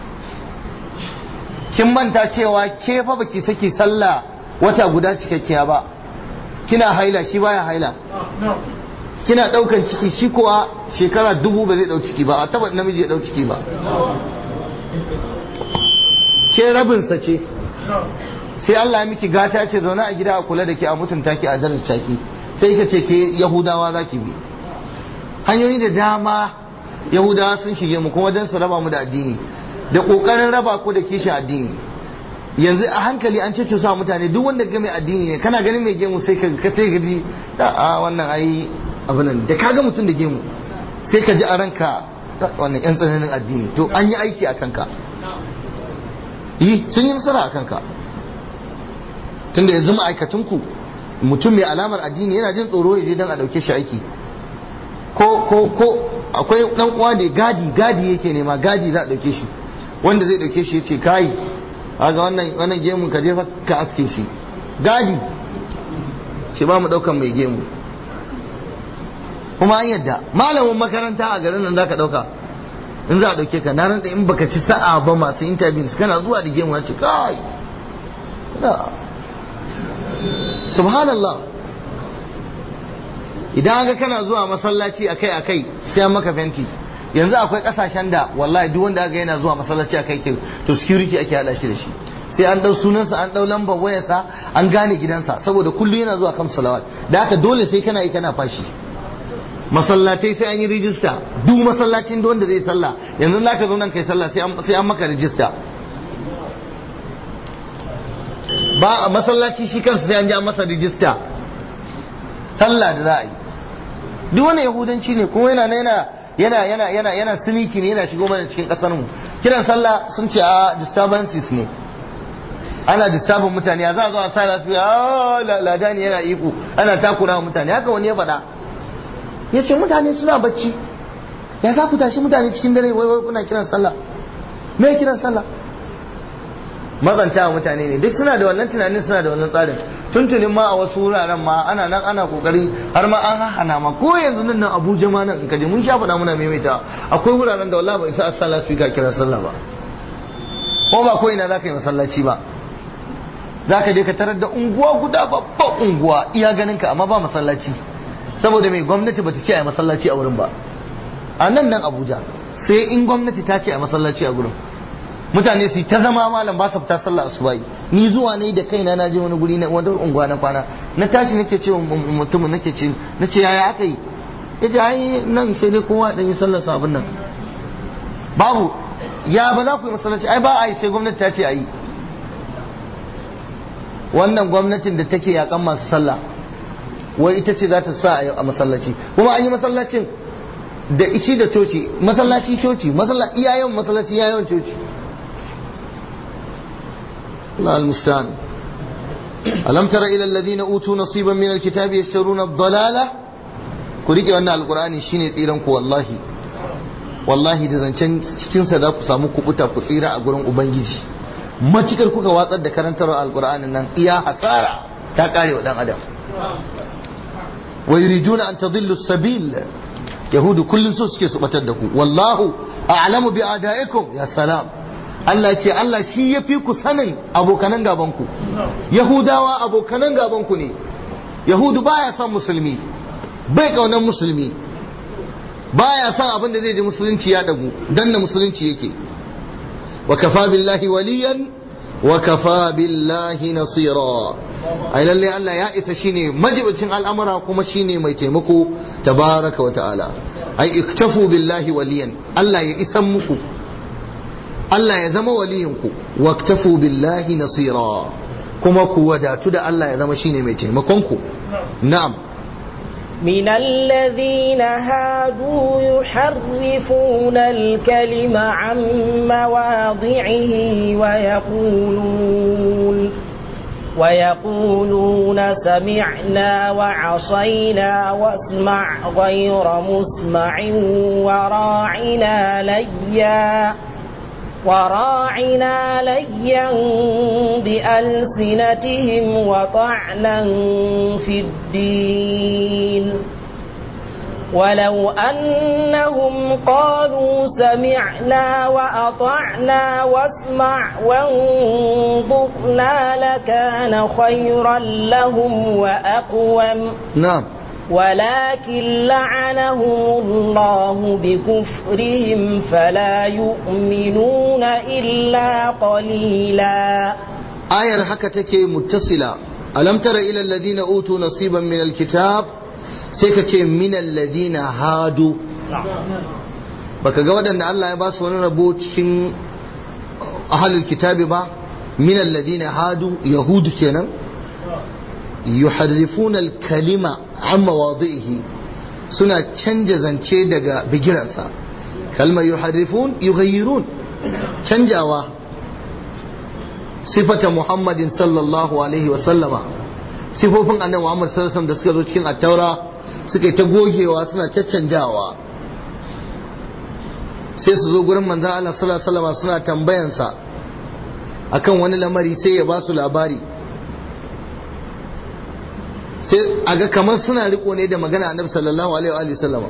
kin manta cewa ke fa baki saki sallah wata guda cikakkiya ba kina haila shi baya haila kina daukan ciki shi kuwa shekara dubu ba zai dau ciki ba a taba namiji ya dau ciki ba ke rabinsa ce sai Allah ya miki gata ce zaune a gida a kula da ke a mutunta ki a daraja ki sai ka ce ke yahudawa za ki bi hanyoyi da dama yahudawa sun shige mu kuma don su raba mu da addini da kokarin raba ku da kishin addini yanzu a hankali an ce sa mutane duk wanda ga mai addini ne kana ganin mai gemu sai ka sai ka ji a wannan ai abin nan da kaga mutum da gemu sai ka ji a ranka wannan yan tsananin addini to an yi aiki a kanka yi sun yi nasara a kanka tunda yanzu ma'aikatunku mutum mai alamar addini yana jin tsoro ya je don a ɗauke shi aiki ko ko ko akwai dan uwa da gadi gadi yake nema gadi za a dauke shi wanda zai dauke shi yace kai kaga wannan wannan gemun ka je ka aske shi gadi shi ba mu daukan mai gemu kuma an yadda malamin makaranta a garin nan zaka dauka in za a dauke ka na ranta in baka ci sa'a ba masu interviews kana zuwa da gemu ce kai na subhanallah idan ga kana zuwa masallaci akai akai sai an maka fenti yanzu akwai kasashen da wallahi duk wanda aka yana zuwa masallaci akai ke to security ake hada shi da shi sai an dau sunansa an dau lambar wayarsa an gane gidansa saboda kullum yana zuwa kan salawat da haka dole sai kana yi kana fashi masallatai sai an yi rijista duk masallacin da wanda zai sallah yanzu za ka zo nan kai sallah sai an maka rijista ba a masallaci shi kansa sai an ji an masa rijista sallah da za a yi duk wani yahudanci ne kuma yana yana yana yana yana yana siniki ne yana shigo mana cikin kasar mu kiran sallah sun ce a disturbances ne ana disturbing mutane za a zo a sa lafiya a ladani yana iko ana takura wa mutane haka wani ya faɗa ya ce mutane suna bacci ya za ku tashi mutane cikin dare wai wai kuna kiran sallah me kiran sallah mazanta wa mutane ne duk suna da wannan tunanin suna da wannan tsarin tuntunin ma a wasu wuraren ma ana nan ana kokari har ma an hana ma ko yanzu nan nan Abuja ma nan in kaje mun sha faɗa muna maimaita akwai wuraren da wallahi ba isa as-sallah su ka kira sallah ba ko ba ko ina zaka yi masallaci ba zaka je ka tarar da unguwa guda babban unguwa iya ganin ka amma ba masallaci saboda mai gwamnati bata ce a masallaci a wurin ba a nan nan Abuja sai in gwamnati ta ce a masallaci a gurin mutane su ta zama malam ba su fita sallah asubahi ni zuwa ne da kaina na je wani guri na wata unguwa na kwana na tashi nake ce mutumin nake ce nace yaya aka yi yace ai nan sai dai kowa dan yi sallar sa abin nan babu ya ba za ku yi masallaci ai ba a yi sai gwamnati ta ce a yi wannan gwamnatin da take yakan masu sallah wai ita ce za ta sa a masallaci kuma an yi masallacin da ishi da coci masallaci coci iyayen masallaci iyayen coci الله المستعان ألم تر إلى الذين أوتوا نصيبا من الكتاب يشترون الضلالة كوريك أن القرآن شيني تيرانك والله wallahi da zancen cikinsa za ku samu kubuta ku tsira a gurin ubangiji matukar kuka watsar da karantarwa alkur'anin nan iya hasara ta kare wa dan adam wa yuriduna an tadillu sabil yahudu kullun so suke su batar da ku wallahu a'lamu bi adaikum ya salam Allah ce Allah shi ya fi ku sanin abokanan gabanku Yahudawa abokanan gabanku ne Yahudu baya son musulmi bai kaunan musulmi baya son abin da zai ji musulunci ya dagu dan na musulunci yake wa kafa billahi waliyan wa kafa billahi nasira ai lalle Allah ya isa shine majibicin al'amura kuma shine mai taimako tabaraka wa ta'ala ai iktafu billahi waliyan Allah ya isan muku Allah ya zama waliyinku waktafu billahi nasira kuma ku wadatu da Allah ya zama shine mai taimakonku na'am من الذين هادوا يحرفون الكلم عن مواضعه ويقولون ويقولون سمعنا وعصينا واسمع غير مسمع وراعنا ليا وراعنا ليا بألسنتهم وطعنا في الدين ولو أنهم قالوا سمعنا وأطعنا واسمع وانظرنا لكان خيرا لهم وأقوم نعم ولكن لعنهم الله بكفرهم فلا يؤمنون إلا قليلا ayar haka take muttasila alam tara ila alladhina utu nasiban min alkitab sai ka ce min alladhina hadu baka ga waɗanda Allah ya ba su wani rabo cikin ahlul kitabi ba min alladhina hadu yahudu kenan yuharrifuna alkalima an mawadihi suna canja zance daga bigiransa kalmar yuharrifun yughayyirun canjawa sifata muhammadin sallallahu alaihi wa sallama sifofin annabi muhammad sallallahu alaihi da suka zo cikin attaura suka yi ta gogewa suna caccanjawa sai su zo gurin manzan Allah sallallahu alaihi wasallam suna tambayansa akan wani lamari sai ya ba su labari sai a ga kamar suna riko ne da magana annabi sallallahu alaihi wa sallama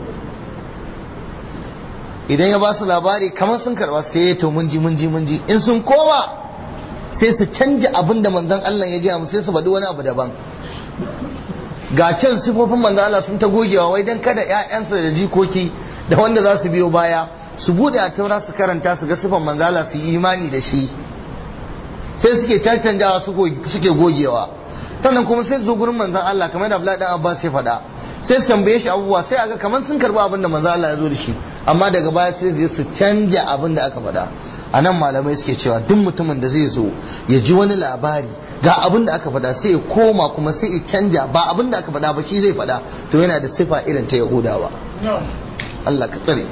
idan ya ba su labari kamar sun karba sai ya to mun ji mun ji mun ji in sun koma sai su canja abin da manzon Allah ya gaya musu sai su faɗi wani abu daban ga can sifofin manzon Allah sun ta gogewa wai dan kada ƴaƴansa da jikoki da wanda za su biyo baya su bude a taura su karanta su ga sifan manzon Allah su yi imani da shi sai suke cancanjawa suke gogewa sannan kuma sai zo gurin manzon Allah kamar da Abdullahi dan Abbas ya faɗa sai su tambaye shi abubuwa sai aga kamar sun karba abin da manzon Allah ya zo da shi amma daga baya sai zai su canja abin da aka faɗa a nan malamai suke cewa duk mutumin da zai zo ya ji wani labari ga abin da aka faɗa sai ya koma kuma sai ya canja ba abin da aka faɗa ba shi zai faɗa to yana da sifa irin ta yahudawa Allah ka tsare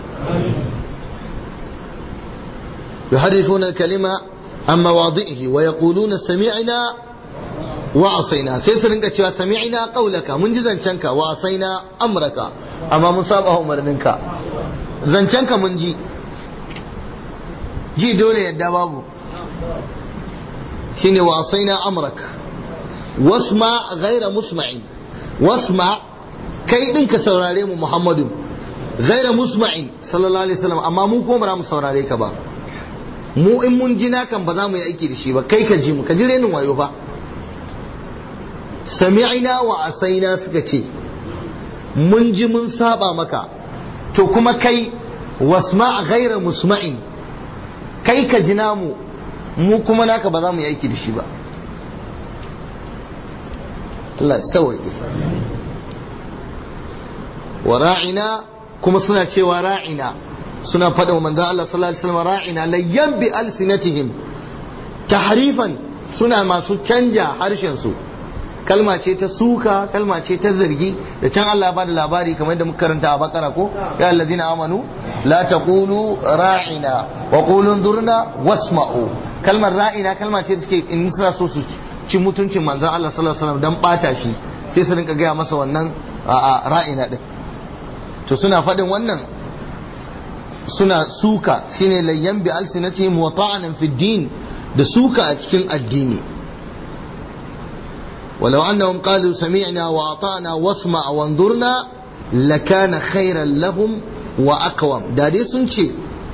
يحرفون الكلمة عن مواضعه ويقولون سمعنا وعصينا sai su rinka cewa sami'na qaulaka mun ji zancenka wa asaina amraka amma mun saba umarninka zancenka mun ji ji dole yadda babu shine wa asaina amrak wasma ghaira musma'in wasma kai din ka saurare mu muhammadu ghaira musma'in sallallahu alaihi wasallam amma mu ko ba mu saurare ka ba mu in mun ji nakan ba za mu yi aiki da shi ba kai ka ji mu ka ji renin wayo fa sami'ina wa asaina suka ce mun ji mun saba maka to kuma kai wasma ghaira musma'in kai ka ji namu mu kuma naka ba za mu yi aiki da shi ba Allah sauƙi wa ra'ina kuma suna cewa ra'ina suna faɗa wa manzan Allah sallallahu alaihi wasallam ra'ina layyan bi alsinatihim tahrifan suna masu canja harshen su kalma ce ta suka kalma ce ta zargi da can Allah ba da labari kamar da muka karanta a bakara ko ya allazina amanu la taqulu ra'ina wa qulu zurna wasma'u kalmar ra'ina kalma ce da suke in suna so su ci mutuncin manzon Allah sallallahu alaihi wasallam dan bata shi sai su rinka gaya masa wannan ra'ina din to suna faɗin wannan suna suka shine layyan bi alsinatihim wa ta'anan fi din da suka a cikin addini ولو أنهم قالوا سمعنا وأطعنا واسمع وانظرنا لكان خيرا لهم وأقوم دادي سنشي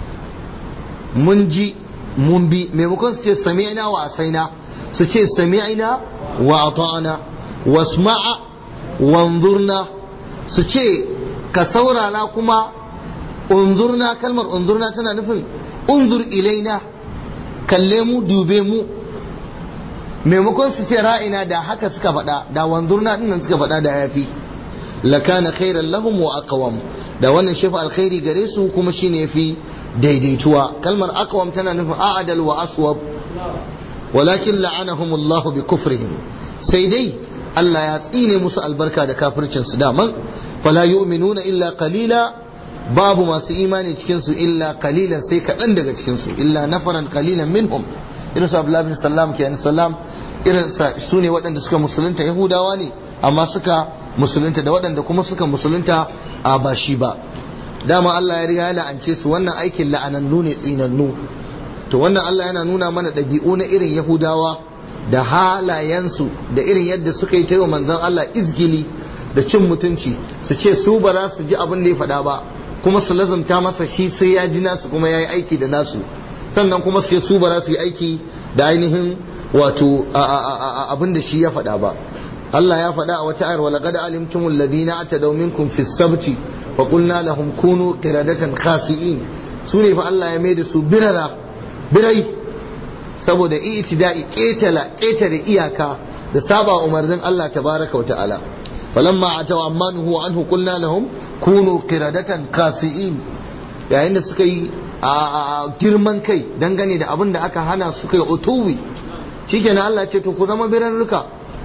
منجي منبي ميمكن سنشي سمعنا وأسينا سنشي سمعنا وأطعنا واسمع وانظرنا سنشي كسورنا كما انظرنا كلمة انظرنا تنا نفهم انظر إلينا كلموا دوبيمو maimakon su ce ra'ina da haka suka faɗa da wanzurna dinnan suka faɗa da yafi lakana khairan lahum wa aqwam da wannan shafa alkhairi gare su kuma shine yafi daidaituwa kalmar aqwam tana nufin a'adal wa aswab walakin la'anahum Allah bi kufrihim sai dai Allah ya tsine musu albarka da kafircin su daman fala yu'minuna illa qalila babu masu imani cikin su illa qalilan sai kaɗan daga cikin su illa nafaran qalilan minhum irin su Abdullahi bin Sallam ke Sallam irin su ne waɗanda suka musulunta Yahudawa ne amma suka musulunta da waɗanda kuma suka musulunta a ba shi ba dama Allah ya riga ya la'ance su wannan aikin la'anannu ne tsinannu to wannan Allah yana nuna mana ɗabi'u na irin Yahudawa da halayensu da irin yadda suka yi ta yi manzon Allah izgili da cin mutunci su ce su ba za su ji abin da ya faɗa ba kuma su lazumta masa shi sai ya ji nasu kuma ya yi aiki da nasu sannan kuma sai su ba za su yi aiki da ainihin wato abin da shi ya faɗa ba Allah ya faɗa a wata ayar wala qad alimtum alladhina atadaw minkum fi sabti wa qulna lahum kunu qiradatan khasi'in su ne fa Allah ya maida su birara birai saboda i'tida'i ketala ketare iyaka da saba umarnin Allah tabaraka wa ta'ala falamma ataw ammanuhu anhu qulna lahum kunu qiradatan khasi'in yayin da suka yi a girman kai dangane da abin da aka hana su kai utuwi shikenan Allah ce to ku zama birarruka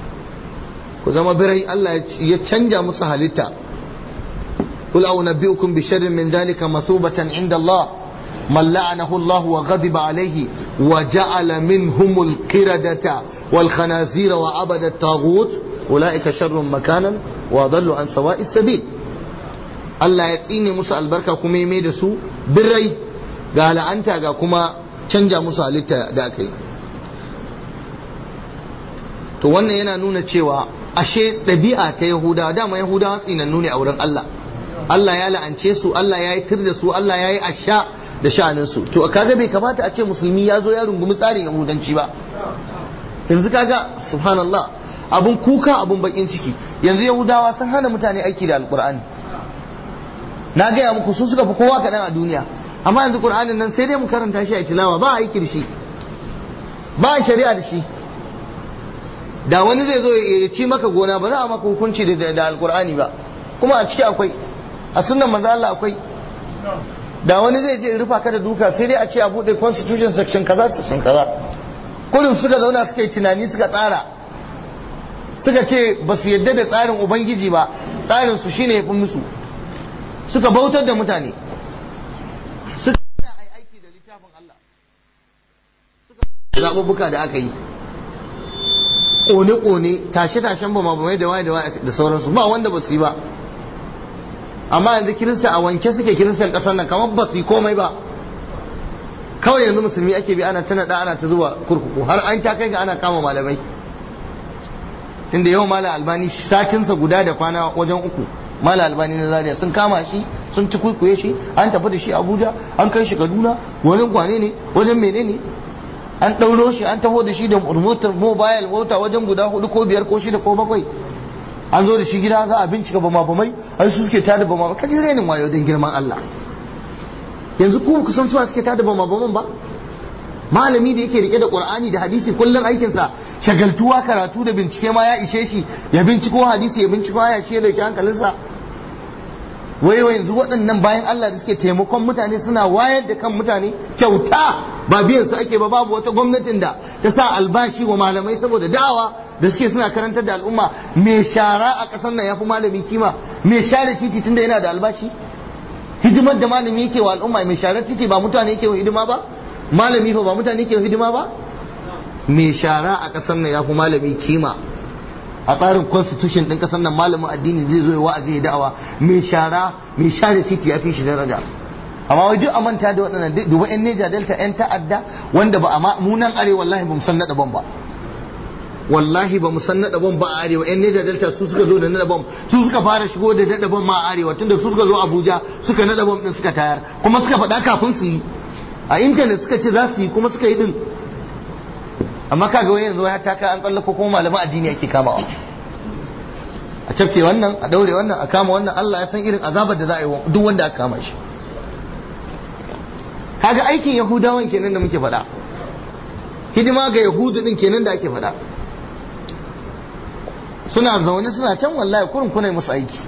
ku zama birai Allah ya canja musu halitta قل أنبئكم بشر من ذلك مثوبة عند الله من لعنه الله وغضب عليه وجعل منهم القردة والخنازير وعبد الطاغوت أولئك شر مكانا وأضل عن سواء السبيل Allah ya tsine musu albarka kuma ya mai da su birrai ga la'anta ga kuma canja musu halitta da aka yi to wannan yana nuna cewa ashe ɗabi'a ta yahudawa dama yahudawa tsinannu ne a wurin Allah Allah ya la'ance su Allah ya yi tir da su Allah ya yi asha da sha'anin su to kaga bai kamata a ce musulmi ya zo ya rungumi tsarin yahudanci ba yanzu kaga subhanallah abun kuka abun bakin ciki yanzu yahudawa sun hana mutane aiki da alkur'ani na gaya muku su suka fi kowa kaɗan a duniya amma yanzu qur'anin nan sai dai mu karanta shi a tilawa ba aiki da shi ba shari'a da shi da wani zai zo ya ci maka gona ba za a maka hukunci da alkur'ani ba kuma a ciki akwai a sunan manzo Allah akwai da wani zai je rufa ka da duka sai dai a ce a bude constitution section kaza section kaza kullum suka zauna suka yi tunani suka tsara suka ce ba su yadda da tsarin ubangiji ba tsarin su shine ya fi musu suka bautar da mutane suka yi aiki da littafin Allah suka zaɓuɓɓuka da aka yi ƙone-ƙone tashe-tashen ba mabamai da waye da waye da sauransu ba wanda ba su yi ba amma yanzu kirista a wanke suke kiristan ƙasar nan kamar ba su yi komai ba kawai yanzu musulmi ake bi ana ta naɗa ana ta zuwa kurkuku har an ta kai ga ana kama malamai tunda yau malam albani satinsa guda da kwana wajen uku malam albani na zaria sun kama shi sun ci kuikuye shi an tafi da shi abuja an kai shi kaduna wajen kwane ne wajen menene an ɗauro shi an taho da shi da motar mobile mota wajen guda hudu ko biyar ko shida ko bakwai an zo da shi gida za a bincika bama bamai ai su suke tada bama ka ji renin wayo don girman Allah yanzu ku ku san suwa suke tada bama baman ba malami da yake rike da qur'ani da hadisi kullum aikinsa shagaltuwa karatu da bincike ma ya ishe shi ya binciko hadisi ya binciko ya shi ya dauki hankalinsa wai wai yanzu waɗannan bayan Allah da suke taimakon mutane suna wayar da kan mutane kyauta ba biyan su ake ba babu wata gwamnatin da ta sa albashi wa malamai saboda da'awa da suke suna karantar da al'umma mai shara a ƙasar nan yafi malami kima mai share titi tunda yana da albashi hidimar da malami yake wa al'umma mai share titi ba mutane yake wa hidima ba malami fa ba mutane yake wa hidima ba mai shara a ƙasar nan yafi malami kima a tsarin constitution din kasar nan malamin addini zai zo ya wa'azi ya da'awa mai shara mai share titi ya fi shi daraja amma wai duk a manta da waɗannan duba yan neja delta yan ta'adda wanda ba a mu nan arewa wallahi ba mu san naɗa ban ba wallahi ba mu san naɗa ban ba a arewa yan neja delta su suka zo da naɗa ban su suka fara shigo da naɗa ban ma a arewa tunda su suka zo abuja suka naɗa ban din suka tayar kuma suka faɗa kafin su yi a intanet suka ce za su yi kuma suka yi din amma kaga wani yanzu ya taka an tsallako kuma malaman addini ake kamawa a cafke wannan a daure wannan a kama wannan Allah ya san irin azabar da za a yi duk wanda aka kama shi kaga aikin yahudawan kenan da muke faɗa hidima ga yahudu din kenan da ake faɗa suna zaune suna can wallahi kurin kuna musu aiki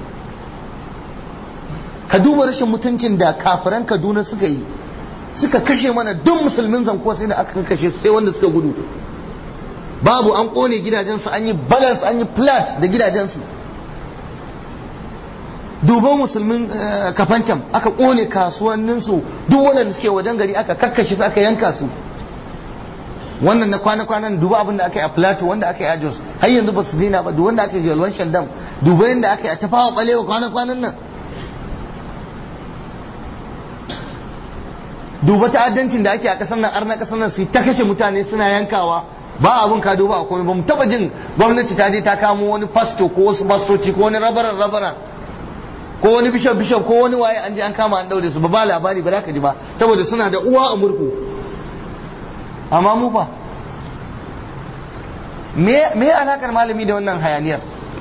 ka duba rashin mutuncin da kafiran kaduna suka yi suka kashe mana duk musulmin zanko sai da aka kashe su sai wanda suka gudu babu an kone gidajensu an yi balance an yi flat da gidajensu duban musulmin kafancan aka kone kasuwanninsu duk wanda suke wajen gari aka kakkashe su aka yanka su wannan na kwana-kwanan duba abin da aka yi a plateau wanda aka yi a jos har yanzu ba su dina ba duk wanda aka yi yalwan shandam duba yadda aka yi a tafawa balewa kwana-kwanan nan duba ta'addancin da ake a kasar nan arna kasar nan su ta kashe mutane suna yankawa ba abun ka duba a komai ba mu taba jin gwamnati ta je ta kamo wani pasto ko wasu pastoci ko wani rabaran rabaran ko wani bishop bishop ko wani waye an je an kama an daure su ba ba labari ba za ka ji ba saboda suna da uwa a murku amma mu fa me me alakar malami da wannan hayaniyar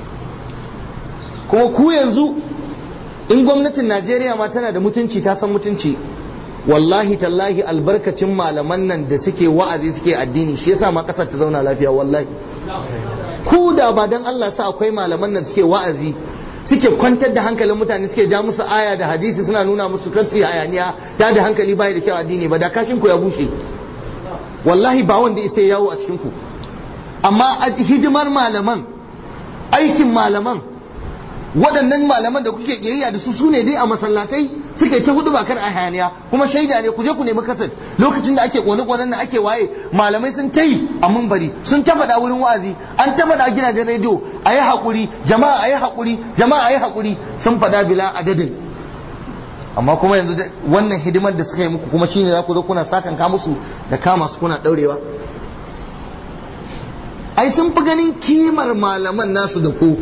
kuma ku yanzu in gwamnatin Najeriya ma tana da mutunci ta san mutunci wallahi tallahi albarkacin malaman nan da suke wa'azi suke addini shi yasa ma kasar ta zauna lafiya wallahi ku da ba dan Allah sa akwai malaman nan suke wa'azi suke kwantar da hankalin mutane suke ja musu aya da hadisi suna nuna musu kansu hayaniya ta da hankali bai da kyau addini ba da kashin ku ya bushe wallahi ba wanda isa yawo a cikin ku amma hidimar malaman aikin malaman waɗannan malaman da kuke ƙiyayya da su su ne dai a masallatai suke ta hudu bakar a hayaniya kuma shaida ne ku je ku nemi kasar lokacin da ake kone konen nan ake waye malamai sun ta yi a mumbari sun ta faɗa wurin wa'azi an ta faɗa gidajen rediyo a yi haƙuri jama'a a yi haƙuri jama'a a yi haƙuri sun faɗa bila adadin amma kuma yanzu wannan hidimar da suka yi muku kuma shine za ku zo kuna sakan ka musu da kama su kuna daurewa ai sun fi ganin kimar malaman nasu da ku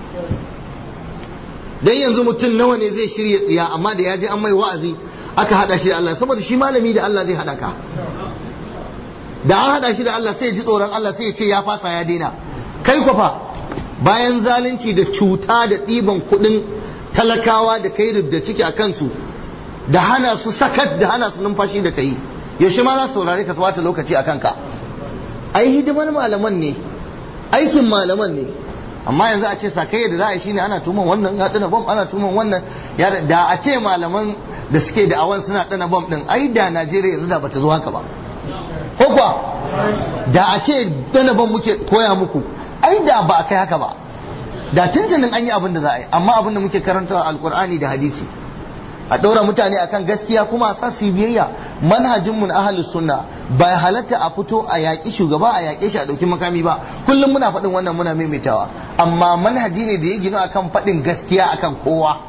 dan yanzu mutum nawa ne zai shirya tsiya amma da ya je an mai wa'azi aka hada shi da Allah saboda shi malami da Allah zai hada ka da an hada shi da Allah sai ji tsoron Allah sai ya ce ya fasa ya daina kai kwafa bayan zalunci da cuta da ɗiban kuɗin talakawa da kai da ciki a kansu da hana su sakat da hana su numfashi da kai yaushe ma za su saurare ka wata lokaci a kanka ai hidimar malaman ne aikin malaman ne amma yanzu a ce sakai da za a yi shine ana tuman wannan ya dana bom ana tuman wannan da a ce malaman da suke da awan suna dana bom din ai da Najeriya yanzu da bata zo haka ba ko kuwa da a ce dana bom muke koya muku ai da ba a kai haka ba da tuntunin an yi abin da za a yi amma abin da muke karantawa alkur'ani da hadisi a ɗaura mutane akan gaskiya kuma a sa su biyayya manhajinmu na ahalus sunna ba halatta a fito a yaƙi shugaba a yaƙe shi a ɗauki makami ba kullum muna faɗin wannan muna maimaitawa amma manhaji ne da ya gina akan faɗin gaskiya akan kowa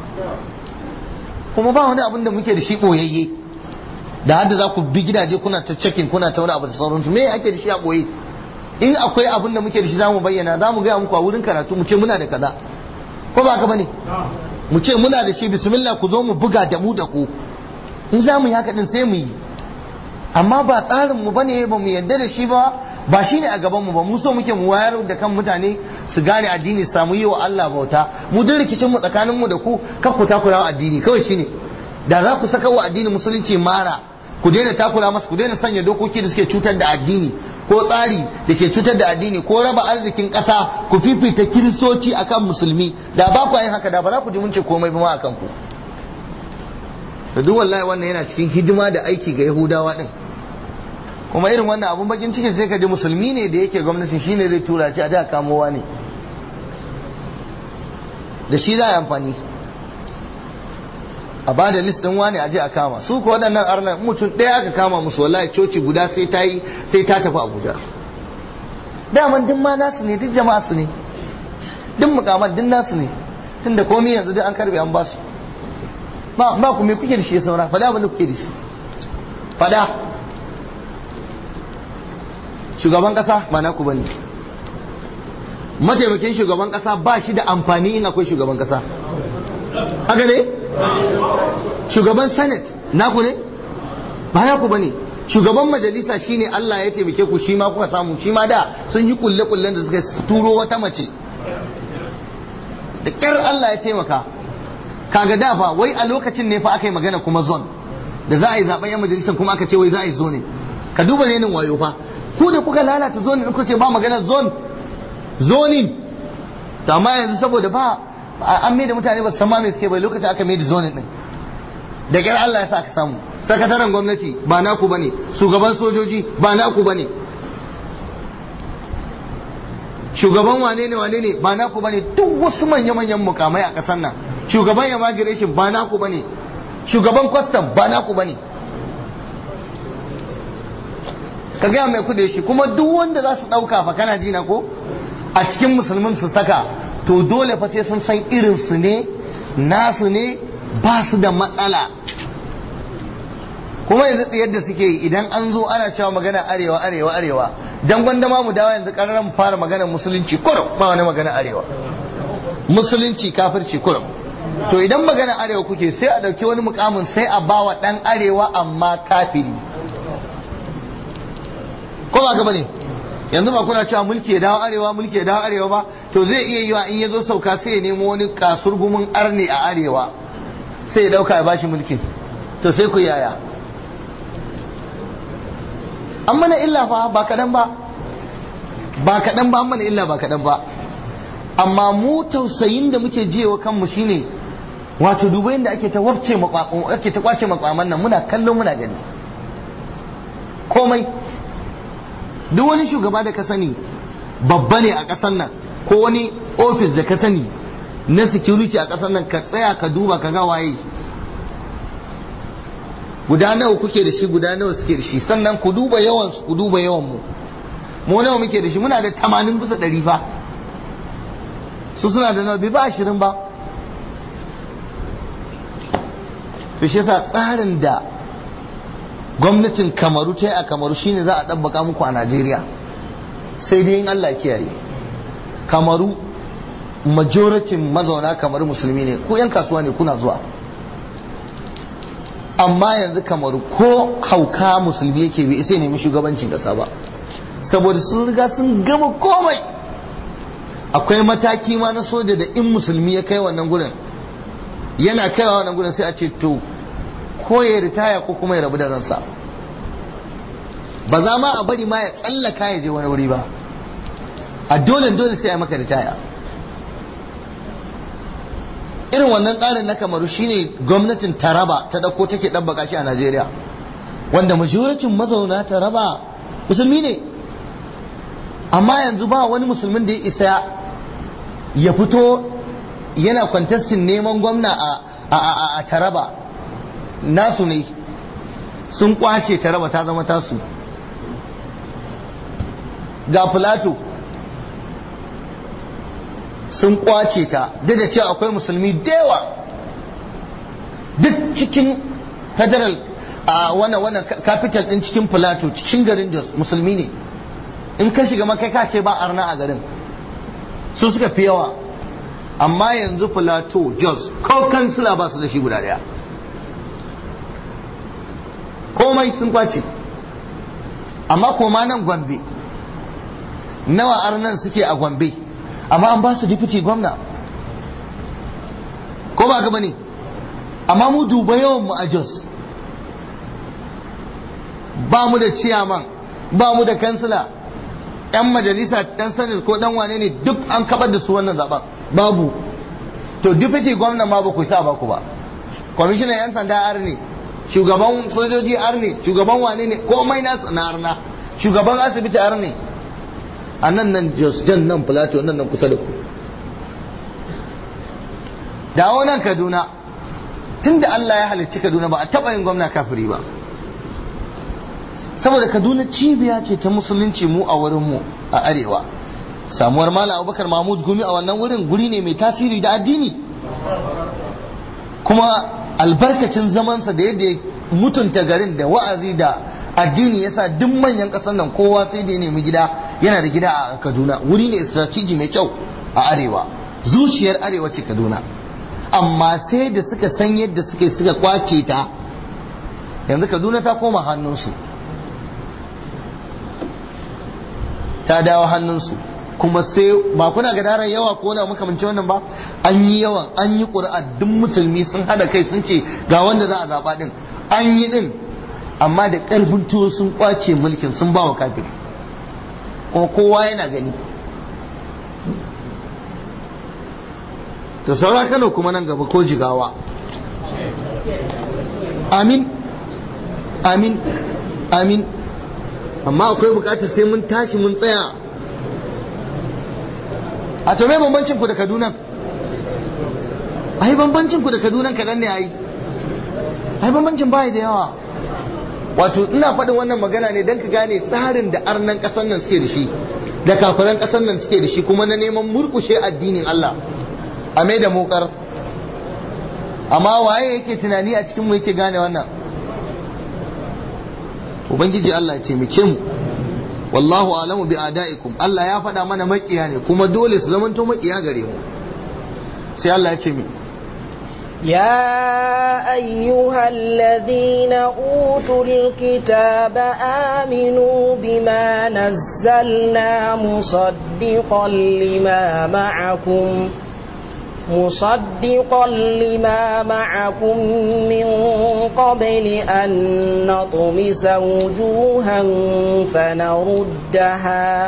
kuma ba wani abin da muke da shi ɓoyayye da hadda za ku bi gidaje kuna ta cekin kuna ta wani abu da sauransu me ake da shi a ɓoye in akwai abin da muke da shi zamu bayyana zamu gaya muku a wurin karatu mu ce muna da kaza ko ba ka bane mu ce muna da shi bismillah ku zo mu buga da mu da ku in za mu yi haka din sai mu yi amma ba tsarin mu bane ba mu yarda da shi ba ba shine a gaban mu ba mu so muke mu wayar da kan mutane su gane addini samu yi wa Allah bauta mu duk rikicin mu tsakanin mu da ku kar ku takura wa addini kawai shine da za ku saka wa addini musulunci mara ku daina takura masa ku daina sanya dokoki da suke cutar da addini ko tsari da ke cutar da addini ko raba arzikin ƙasa ku fifita kiristoci akan musulmi da ba ku yin haka da ba za ku ji mun ce komai ba ma akan ku to duk wallahi wannan yana cikin hidima da aiki ga yahudawa din kuma irin wannan abun bakin ciki sai ka ji musulmi ne da yake gwamnatin shine zai tura ci a da kamowa ne da shi za a yi amfani a ba da list din wani aje a kama su ko waɗannan arnan mutum ɗaya aka kama musu wallahi coci guda sai ta yi sai ta tafi abuja daman duk ma nasu ne duk jama'a su ne duk mukaman duk nasu ne tunda komai yanzu duk an karbe an basu ba ba ku me kuke da shi saura fada abin da kuke da shi fada shugaban kasa ba naku bane mataimakin shugaban kasa ba shi da amfani in akwai shugaban kasa haka ne shugaban senate naku ne ba naku bane shugaban majalisa shine Allah ya taimake ku shi ma kuka samu shi ma da sun yi kulle kullen da suka turo wata mace da kyar Allah ya taimaka kaga da fa wai a lokacin ne fa aka yi magana kuma zone da za a yi zaben yan majalisar kuma aka ce wai za a yi zone ka duba renin wayo fa ku da kuka lalata zone kuka ce ba magana zone zoning to amma yanzu saboda ba an mai da mutane ba su san ma me suke bai lokacin aka mai da zone din da kyar Allah ya sa aka samu sakataren gwamnati ba naku bane shugaban sojoji ba naku bane shugaban wane ne wane ne ba naku bane duk wasu manya-manyan mukamai a ƙasar nan shugaban immigration ba naku bane shugaban custom ba naku bane ka gaya mai kudi shi kuma duk wanda za su ɗauka fa kana jina ko a cikin musulmin su saka to dole fa sai sun san irin su ne nasu ne ba su da matsala kuma yanzu yadda suke yi idan an zo ana cewa magana arewa arewa arewa dan gwanda ma mu dawo yanzu ƙararren fara magana musulunci kurum ba wani magana arewa musulunci kafirci kurum to idan magana arewa kuke sai a ɗauki wani mukamin sai a bawa ɗan arewa amma kafiri ko ba ka bane yanzu ba kuna cewa mulki ya dawo arewa mulki ya dawo arewa ba to zai iya yiwa in ya zo sauka sai ya nemo wani kasurgumin arne a arewa sai ya dauka ya bashi mulkin to sai ku yaya an mana illa fa ba kaɗan ba ba kaɗan ba an mana illa ba kaɗan ba amma mu tausayin da muke jiyewa kanmu shine wato duba yadda ake ta wafce ake ta kwace makwaman nan muna kallo muna gani komai duk wani shugaba da ka sani babba ne a ƙasar nan ko wani ofis da ka sani na security a ƙasar nan ka tsaya ka duba ka ga waye guda nawa kuke da shi guda nawa suke da shi sannan ku duba yawan su ku duba yawan mu mu nawa muke da shi muna da 80 bisa 100 fa su suna da nawa bai ba 20 ba to shi yasa tsarin da gwamnatin kamaru ta yi a kamaru shine za a ɗabbaka muku a najeriya sai dai in allah kiyaye kamaru majoratin mazauna kamar musulmi ne ko 'yan kasuwa ne kuna zuwa amma yanzu kamaru ko hauka musulmi yake bi sai nemi shugabancin kasa ba saboda sun riga sun gama komai akwai mataki ma na soja da in musulmi ya kai wannan gurin yana kaiwa wannan gurin sai a ce to ko ya ritaya ko kuma ya rabu da ransa ba za ma a bari ma ya tsallaka ya je wani wuri ba a dole dole sai a maka ritaya irin wannan tsarin na kamaru shine gwamnatin taraba ta dauko take ɗabbaka shi a najeriya wanda majoratin mazauna taraba musulmi ne amma yanzu ba wani musulmin da ya isa ya fito yana kwantastin neman gwamna a taraba nasu ne sun kwace taraba ta zama tasu ga filato sun kwace ta duk da cewa akwai musulmi dewa duk cikin federal a wannan wannan capital din cikin plateau cikin garin jos musulmi ne in ka shiga makai ka ce ba arna a garin su suka fi yawa amma yanzu plateau jos ko kansila ba su da shi guda daya komai sun kwace amma koma nan gombe nawa arnan suke a gombe amma an ba su deputy gwamna ko ba gaba ne amma mu duba yawan mu a jos ba mu da ciyaman ba mu da kansila yan majalisa dan sanin ko dan wane ne duk an kabar da su wannan zaben babu to deputy gwamna ma ba ku sa ba ku ba kwamishinan yan sanda ar ne shugaban sojoji ar ne shugaban wane ne komai nasu na arna shugaban asibiti ar ne a nan nan jos jan nan plateau nan nan kusa da ku dawo nan kaduna tunda Allah ya halicci kaduna ba a taɓa yin gwamna kafiri ba saboda kaduna cibiya ce ta musulunci mu a wurin mu a arewa samuwar malam abubakar mahmud gumi a wannan wurin guri ne mai tasiri da addini kuma albarkacin zamansa da yadda ya mutunta garin da wa'azi da addini yasa duk manyan ƙasar nan kowa sai da ya nemi gida yana da gida a kaduna wuri ne strategy mai kyau a arewa zuciyar arewa ce kaduna amma sai da suka san yadda suka suka kwace ta yanzu kaduna ta koma hannunsu ta dawo hannunsu kuma sai ba kuna gadarar yawa ko na makamanci wannan ba an yi yawan an yi ƙuri'a duk musulmi sun hada kai sun ce ga wanda za a zaɓa din an yi din amma da ƙarfin tuwo sun kwace mulkin sun ba wa kafin kuma kowa yana gani to saura kano kuma nan gaba ko jigawa amin amin amin amma akwai bukatar sai mun tashi mun tsaya a to me bambancin ku da kaduna ai bambancin ku da kaduna kaɗan ne ai ai bambancin bai da yawa wato ina faɗin wannan magana ne don ka gane tsarin da arnan ƙasar nan suke da shi da kafiran ƙasar nan suke da shi kuma na neman murkushe addinin Allah a mai da mokar amma waye yake tunani a cikin mu yake gane wannan ubangiji Allah ya taimake mu wallahu alamu bi adaikum Allah ya faɗa mana makiya ne kuma dole su zamanto makiya gare mu sai Allah ya ce mi يا أيها الذين أوتوا الكتاب آمنوا بما نزلنا مصدقا لما معكم مصدقا لما معكم من قبل أن نطمس وجوها فنردها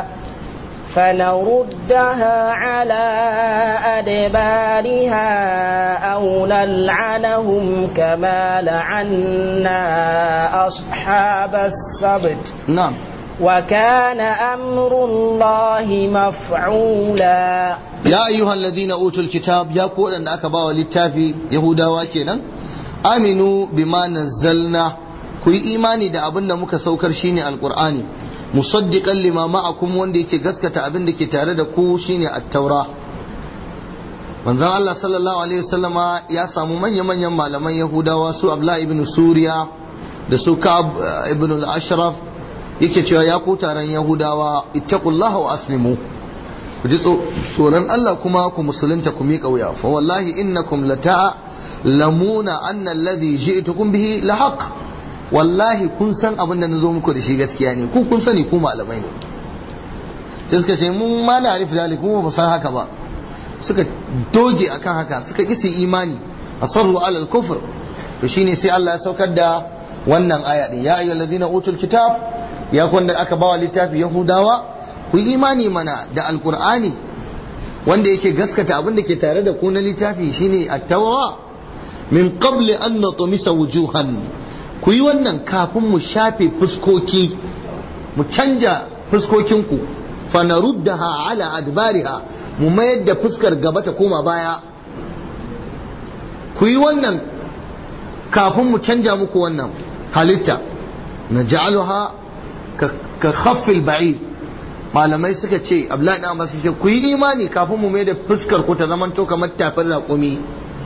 فنردها على أدبارها أو نلعنهم كما لعنا أصحاب السبت نعم وكان أمر الله مفعولا ya ayyuhal ladina utul kitab ya ku wadanda aka bawa littafi yahudawa kenan aminu bima nazzalna ku yi imani da abin da muka saukar shine alqur'ani musaddiqan lima ma'akum wanda yake gaskata abin da ke tare da ku shine at-taura manzon Allah sallallahu alaihi wasallama ya samu manya-manyan malaman Yahudawa su Abdullah ibn Suriya da su Ka'ab ibn al-Ashraf yake cewa ya ku taron Yahudawa ittaqullaha wa aslimu ku ji tsoron Allah kuma ku musulunta ku miƙa wuya fa wallahi innakum lata lamuna anna alladhi ji'tukum bihi lahaq wallahi kun san abin da nazo muku da shi gaskiya ne ku kun sani ku malamai ne sai suka ce mun ma na arif dalik mu ba san haka ba suka doge akan haka suka kisi imani asarru ala al-kufr to shine sai Allah ya saukar da wannan aya din ya ayyuhallazina utul kitab ya kun da aka bawa littafi yahudawa ku imani mana da alkur'ani wanda yake gaskata abin da ke tare da ku na littafi shine at-tawra min qabli an natmisa wujuhan ku yi wannan kafin mu shafe fuskoki mu canja fuskokinku fa naruddaha ala adbariha mu mayar da fuskar gaba ta koma baya ku yi wannan kafin mu canja muku wannan halitta naj'aluha ka khaffil ba'id malamai suka ce abdullahi dan abbas ce ku yi imani kafin mu mai da fuskar ku ta zamanto kamar tafin raƙumi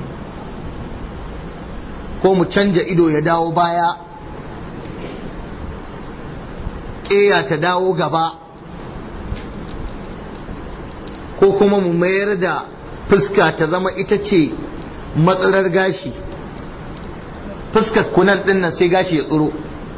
ko mu canja ido ya dawo baya ƙeya ta dawo gaba ko kuma mu mayar da fuska ta zama ita ce matsalar gashi fuskar kunan ɗin sai gashi ya tsiro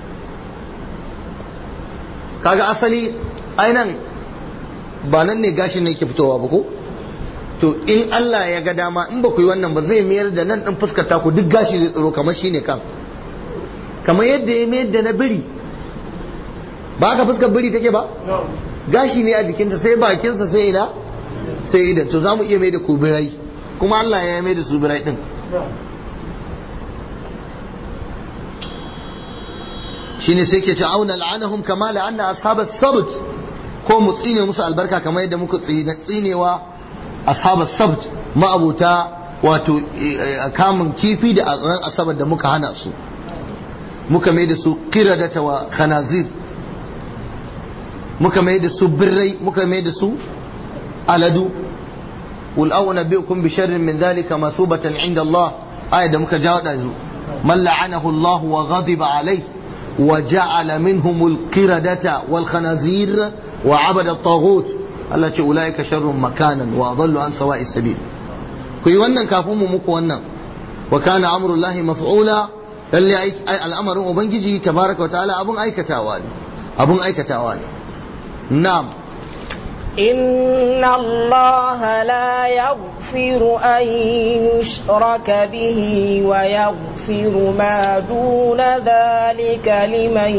kaga asali ainan ba nan ne gashin ne ke fitowa ba ko to in Allah ya ga dama in ba ku yi wannan ba zai mayar da nan din fuskar taku duk gashi zai tsiro kamar shine kan kamar yadda ya mayar da na biri ba ka fuskar biri take ba gashi ne a jikinta sai bakinsa sai ina sai idan to za mu iya mai da ku birai kuma Allah ya mai da su birai din shine sai ke auna la'anahum kama la'anna ashabas sabt ko mu tsine musu albarka kamar yadda muka tsinewa ashabas sabt ma'abuta wato kamun kifi da ran asabar da muka hana su muka mai da su qiradata wa khanazir muka mai da su birrai muka mai da su aladu قل أو نبئكم بشر من ذلك مثوبة عند الله آية da muka jawo da من لعنه الله وغضب عليه وجعل منهم القردة والخنازير وعبد الطاغوت التي أولئك شر مكانا وأضل عن سواء السبيل كي ونن كافوم مكو ونن وكان أمر الله مفعولا اللي الأمر أبنجي تبارك وتعالى أبن أي كتاواني أبن أي كتاواني نعم إن الله لا يغفر أن يشرك به ويغفر ما دون ذلك لمن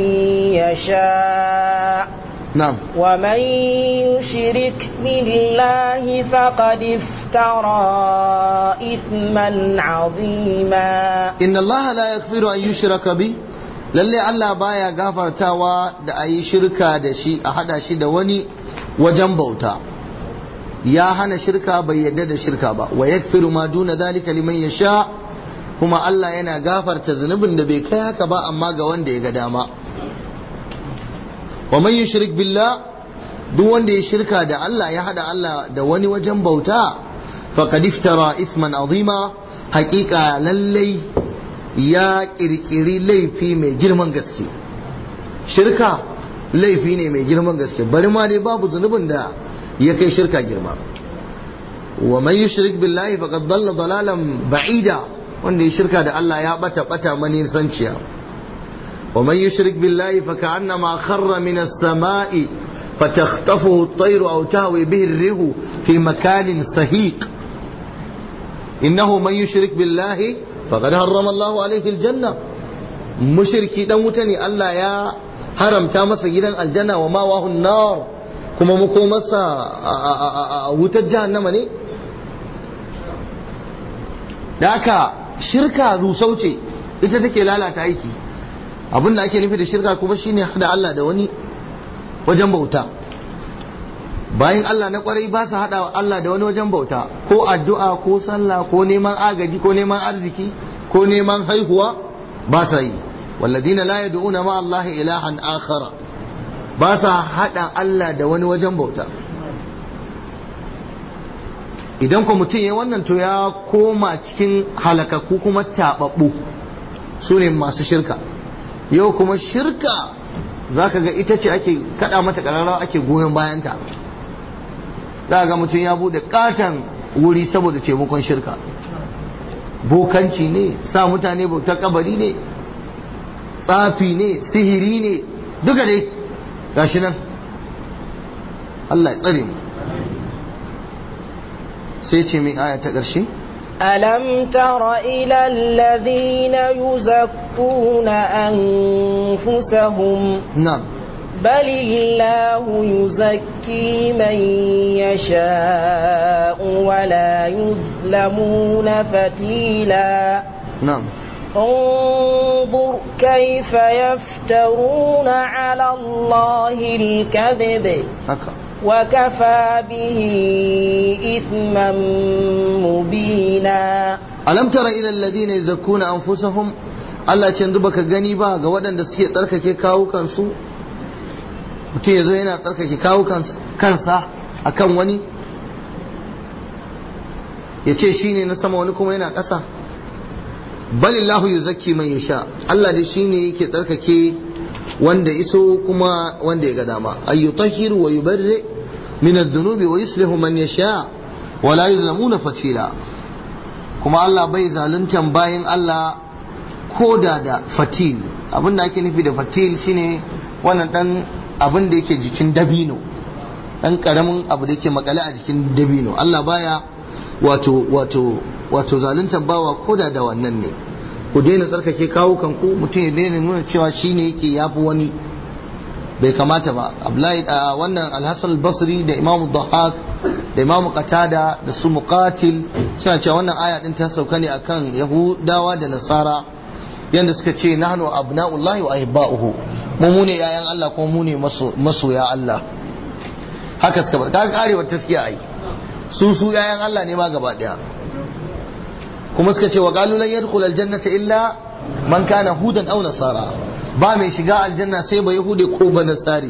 يشاء نعم ومن يشرك بالله فقد افترى إثما عظيما إن الله لا يغفر أن يشرك به lalle Allah baya gafartawa da a yi shirka da shi a hada shi da wani wajen bauta ya hana shirka bai yadda da shirka ba wa yakfiru ma duna zalika liman yasha kuma Allah yana gafarta zunubin da bai kai haka ba amma ga wanda ya ga dama wa man yushrik billah duk wanda ya shirka da Allah ya hada Allah da wani wajen bauta faqad iftara isman azima haqiqa lallai ya kirkiri laifi mai girman gaske shirka laifi ne mai girman gaske bari ma dai babu zunubin da ya kai shirka girma wa man yushrik billahi faqad dalla dalalan ba'ida wanda ya shirka da Allah ya bata bata mani sanciya wa man yushrik billahi fa ka'annama kharra min as-sama'i فتخطفه الطير أو تهوي به الريح في مكان سهيق إنه من يشرك بالله فقد حرم الله عليه الجنة مشركي دان متني الله يا haramta masa gidan aljanna wa mawahun nar kuma muko masa wutar jahannama ne da haka shirka rusau ce ita take lalata aiki abinda ake nufi da shirka kuma shine hada Allah da wani wajen bauta bayan Allah na kwarai ba su hada Allah da wani wajen bauta ko addu'a ko sallah ko neman agaji ko neman arziki ko neman haihuwa ba sa yi والذين لا يدعون مع الله إلها آخر باسا حدا الله da wani wajen bauta idan ko mutum ya wannan to ya koma cikin halakaku kuma taɓaɓɓu su ne masu shirka yau kuma shirka za ka ga ita ce ake kaɗa mata ƙararrawa ake goyon bayanta za ga mutum ya buɗe ƙaton wuri saboda taimakon shirka bokanci ne sa mutane bautar kabari ne tsafi ne sihiri ne duka dai gashi nan Allah ya tsare mu sai ce min aya ta ƙarshe ألم تر إلى الذين يزكون أنفسهم na'am بل الله يزكي من يشاء ولا يظلمون فتيلا na'am انظر كيف يفترون على الله الكذب haka وكفى به إثما مبينا alam tara ila alladhina yuzakkuna anfusahum Allah ce yanzu baka gani ba ga waɗanda suke tsarkake kawukan su mutum yazo yana tsarkake kawukan kansa akan wani ya ce shine na sama wani kuma yana ƙasa balillahu yuzakki man yasha Allah dai shine yake tsarkake wanda iso kuma wanda ya ga dama ayyutahhiru wa yubarri min adh-dhunubi wa yuslihu man yasha wa la yuzlamuna fatila kuma Allah bai zaluntan bayan Allah ko da da fatil abin da ake nufi da fatil shine wannan dan abin da yake jikin dabino dan karamin abu da yake makale a jikin dabino Allah baya wato wato wato zaluntan bawa ko da da wannan ne ku daina tsarkake kawo kanku mutum ya daina nuna cewa shine yake yafi wani bai kamata ba Abdullahi a wannan Al-Hasan al-Basri da Imam Dhahak da Imam Qatada da su Muqatil suna cewa wannan aya din ta sauka ne akan Yahudawa da Nasara yanda suka ce nahnu abna'ullahi wa ahibba'uhu mu mu ne yayan Allah kuma mu ne masoya Allah haka suka bar kaga karewar taskiya ai su su yayan Allah ne ma gaba daya kuma suka ce wa qalu lan yadkhul aljannata illa man kana hudan aw nasara ba mai shiga aljanna sai ba yahude ko ba nasari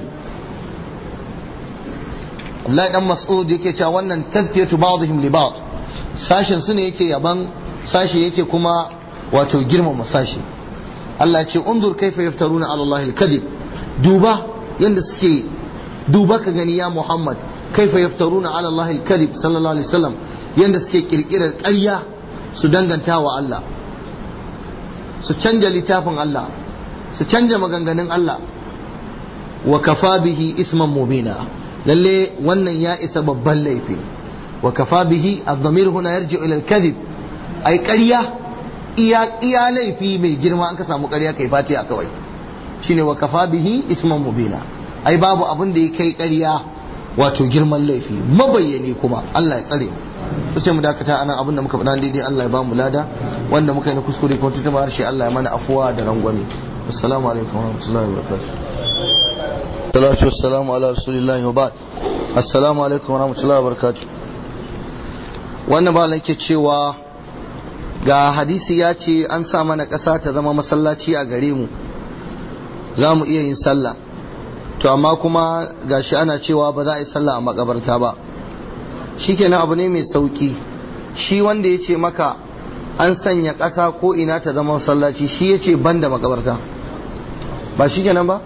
Abdullahi dan Mas'ud yake cewa wannan tazkiyatu ba'dihim li ba'd sashin su ne yake yaban sashi yake kuma wato girmama sashi Allah ya ce unzur kaifa yaftaruna ala Allah al-kadhib duba yanda suke duba ka gani ya Muhammad kaifa yaftaruna ala Allah al-kadhib sallallahu alaihi wasallam yanda suke kirkirar ƙarya su danganta wa Allah su canja littafin Allah su canja maganganun Allah wa kafa bihi isman mubina lalle wannan ya isa babban laifi wa kafa bihi ad-damir huna yarji ila al-kadhib ai ƙarya iya iya laifi mai girma an ka samu ƙarya kai fatiha kawai shine wa kafa bihi isman mubina ai babu abin da ya kai ƙarya wato girman laifi mabayyani kuma Allah ya tsare mu sai mu dakata anan abin da muka faɗa daidai Allah ya ba mu lada wanda muka yi na kuskure ko tutuma harshe Allah ya mana afuwa da rangwame assalamu alaikum wa rahmatullahi wa barakatuh salatu wassalamu ala rasulillahi wa ba'd assalamu alaikum wa rahmatullahi wa barakatuh wannan ba ke cewa ga hadisi ya ce an sa mana ƙasa ta zama masallaci a gare mu za mu iya yin sallah to amma kuma gashi ana cewa ba za a yi sallah a makabarta ba shikenan abu ne mai sauki shi wanda ya ce maka an sanya ƙasa ko ina ta zama masallaci shi ya ce ban da makabarta ba shikenan ba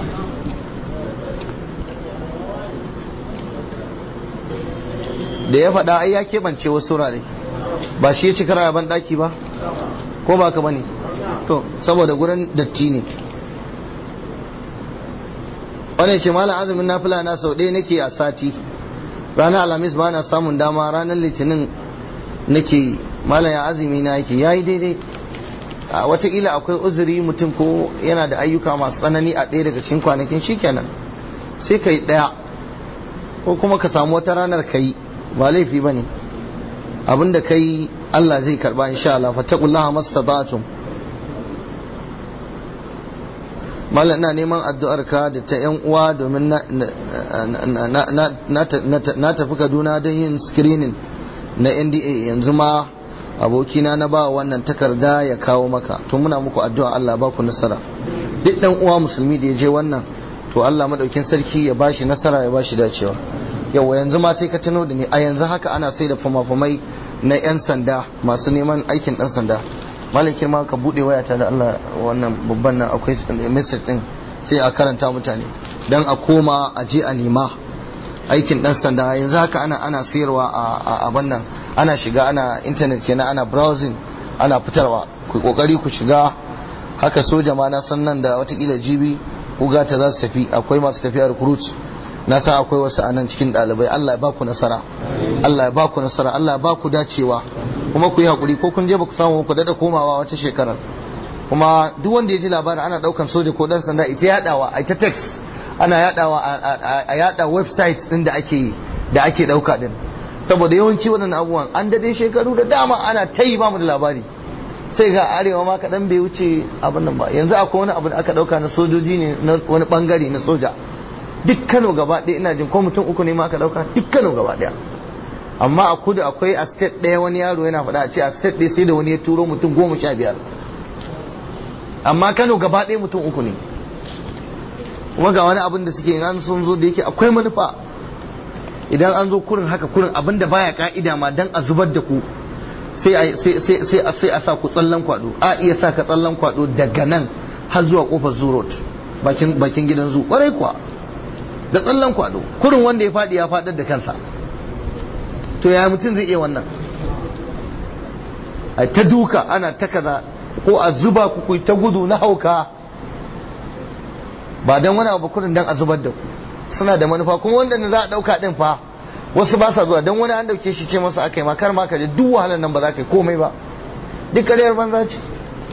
da ya faɗa ai ya keɓance wasu wurare ba shi ya ci kara ban ɗaki ba ko ba ka bane to saboda gurin datti ne wani ce malam azumin nafila na sau ɗaya nake a sati ranar alhamis ba na samun dama ranar litinin nake malam ya azumi na yake ya yi daidai a watakila akwai uzuri mutum ko yana da ayyuka masu tsanani a ɗaya daga cikin kwanakin shikenan sai ka yi ɗaya ko kuma ka samu wata ranar ka yi ba laifi ba ne abinda ka yi Allah zai karba insha Allah fattakullaha mastata'tum Malam ina neman addu'ar ka da ta ‘yan uwa domin na tafi Kaduna don yin screening na NDA yanzu ma abokina na ba wannan takarda ya kawo maka to muna muku addu'a Allah ba ku nasara duk ɗan uwa musulmi da ya je wannan to Allah madaukin sarki ya bashi nasara ya bashi dacewa yawa yanzu ma sai ka tuno da ni a yanzu haka ana sai da fama-famai na 'yan sanda masu neman aikin dan sanda malikin ma ka bude wayata da Allah wannan babban nan akwai message din sai a karanta mutane dan a koma a je a nema aikin dan sanda yanzu haka ana ana sayarwa a abin nan ana shiga ana internet kenan ana browsing ana fitarwa ku kokari ku shiga haka soja ma na san nan da watakila jibi uga ta za su tafi akwai masu tafiya recruit na san akwai wasu anan cikin ɗalibai Allah ya ba ku nasara Allah ya ba ku nasara Allah ya ba ku dacewa kuma ku yi hakuri ko kun je ba ku samu ku dada komawa wata shekarar kuma duk wanda ya ji labarin ana daukan soja ko dan sanda ita yadawa a ita text ana yadawa a yada websites din da ake da ake dauka din saboda yawanci waɗannan abubuwan an dade shekaru da dama ana ta yi ba mu da labari sai ga arewa ma kaɗan bai wuce abin nan ba yanzu akwai wani abu da aka ɗauka na sojoji ne na wani ɓangare na soja duk kano gaba ɗaya ina jin ko mutum uku ne ma aka ɗauka duk kano gaba ɗaya amma a kudu akwai a state ɗaya wani yaro yana faɗa a ce a state ɗaya sai da wani ya turo mutum goma sha biyar amma kano gaba ɗaya mutum uku ne kuma ga wani abin da suke an sun zo da yake akwai manufa idan an zo kurin haka kurin abin da baya ka'ida ma dan a zubar da ku sai a sa ku tsallan kwado a iya sa ka tsallan kwado daga nan har zuwa kofar zurot bakin gidan zu kwarai kuwa da tsallan kwado kurin wanda ya faɗi ya faɗar da kansa to ya mutum zai iya wannan a ta duka ana ta kaza ko a zuba ku ku ta gudu na hauka ba dan wani abu kurin dan a zubar da ku suna da manufa kuma wanda za a ɗauka ɗin fa wasu ba sa zuwa don wani an dauke shi ce masa aka yi ma kar ma ka je duk wahalar nan ba za ka yi komai ba duk kariyar banza ce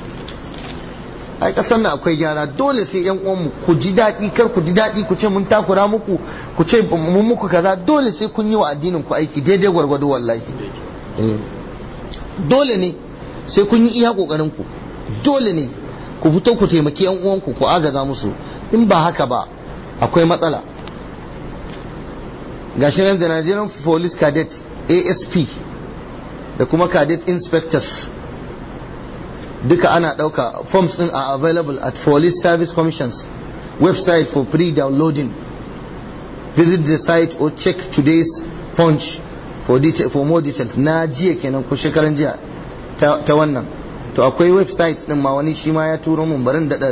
ai kasar nan akwai gyara dole sai yan uwanmu ku ji daɗi kar ku ji daɗi ku ce mun takura muku ku ce mun muku kaza dole sai kun yi wa addinin ku aiki daidai gwargwado wallahi dole ne sai kun yi iya kokarin ku dole ne ku fito ku taimaki yan uwanku ku agaza musu in ba haka ba akwai matsala gashi nan da Nigerian Police Cadet ASP da kuma Cadet Inspectors duka ana ɗauka forms ɗin are available at Police Service Commission's website for free downloading visit the site or check today's punch for, detail, for more details na jiya kenan ko shekaran jiya ta, ta wannan to akwai website ɗin ma wani shi ma ya turo mun barin daɗa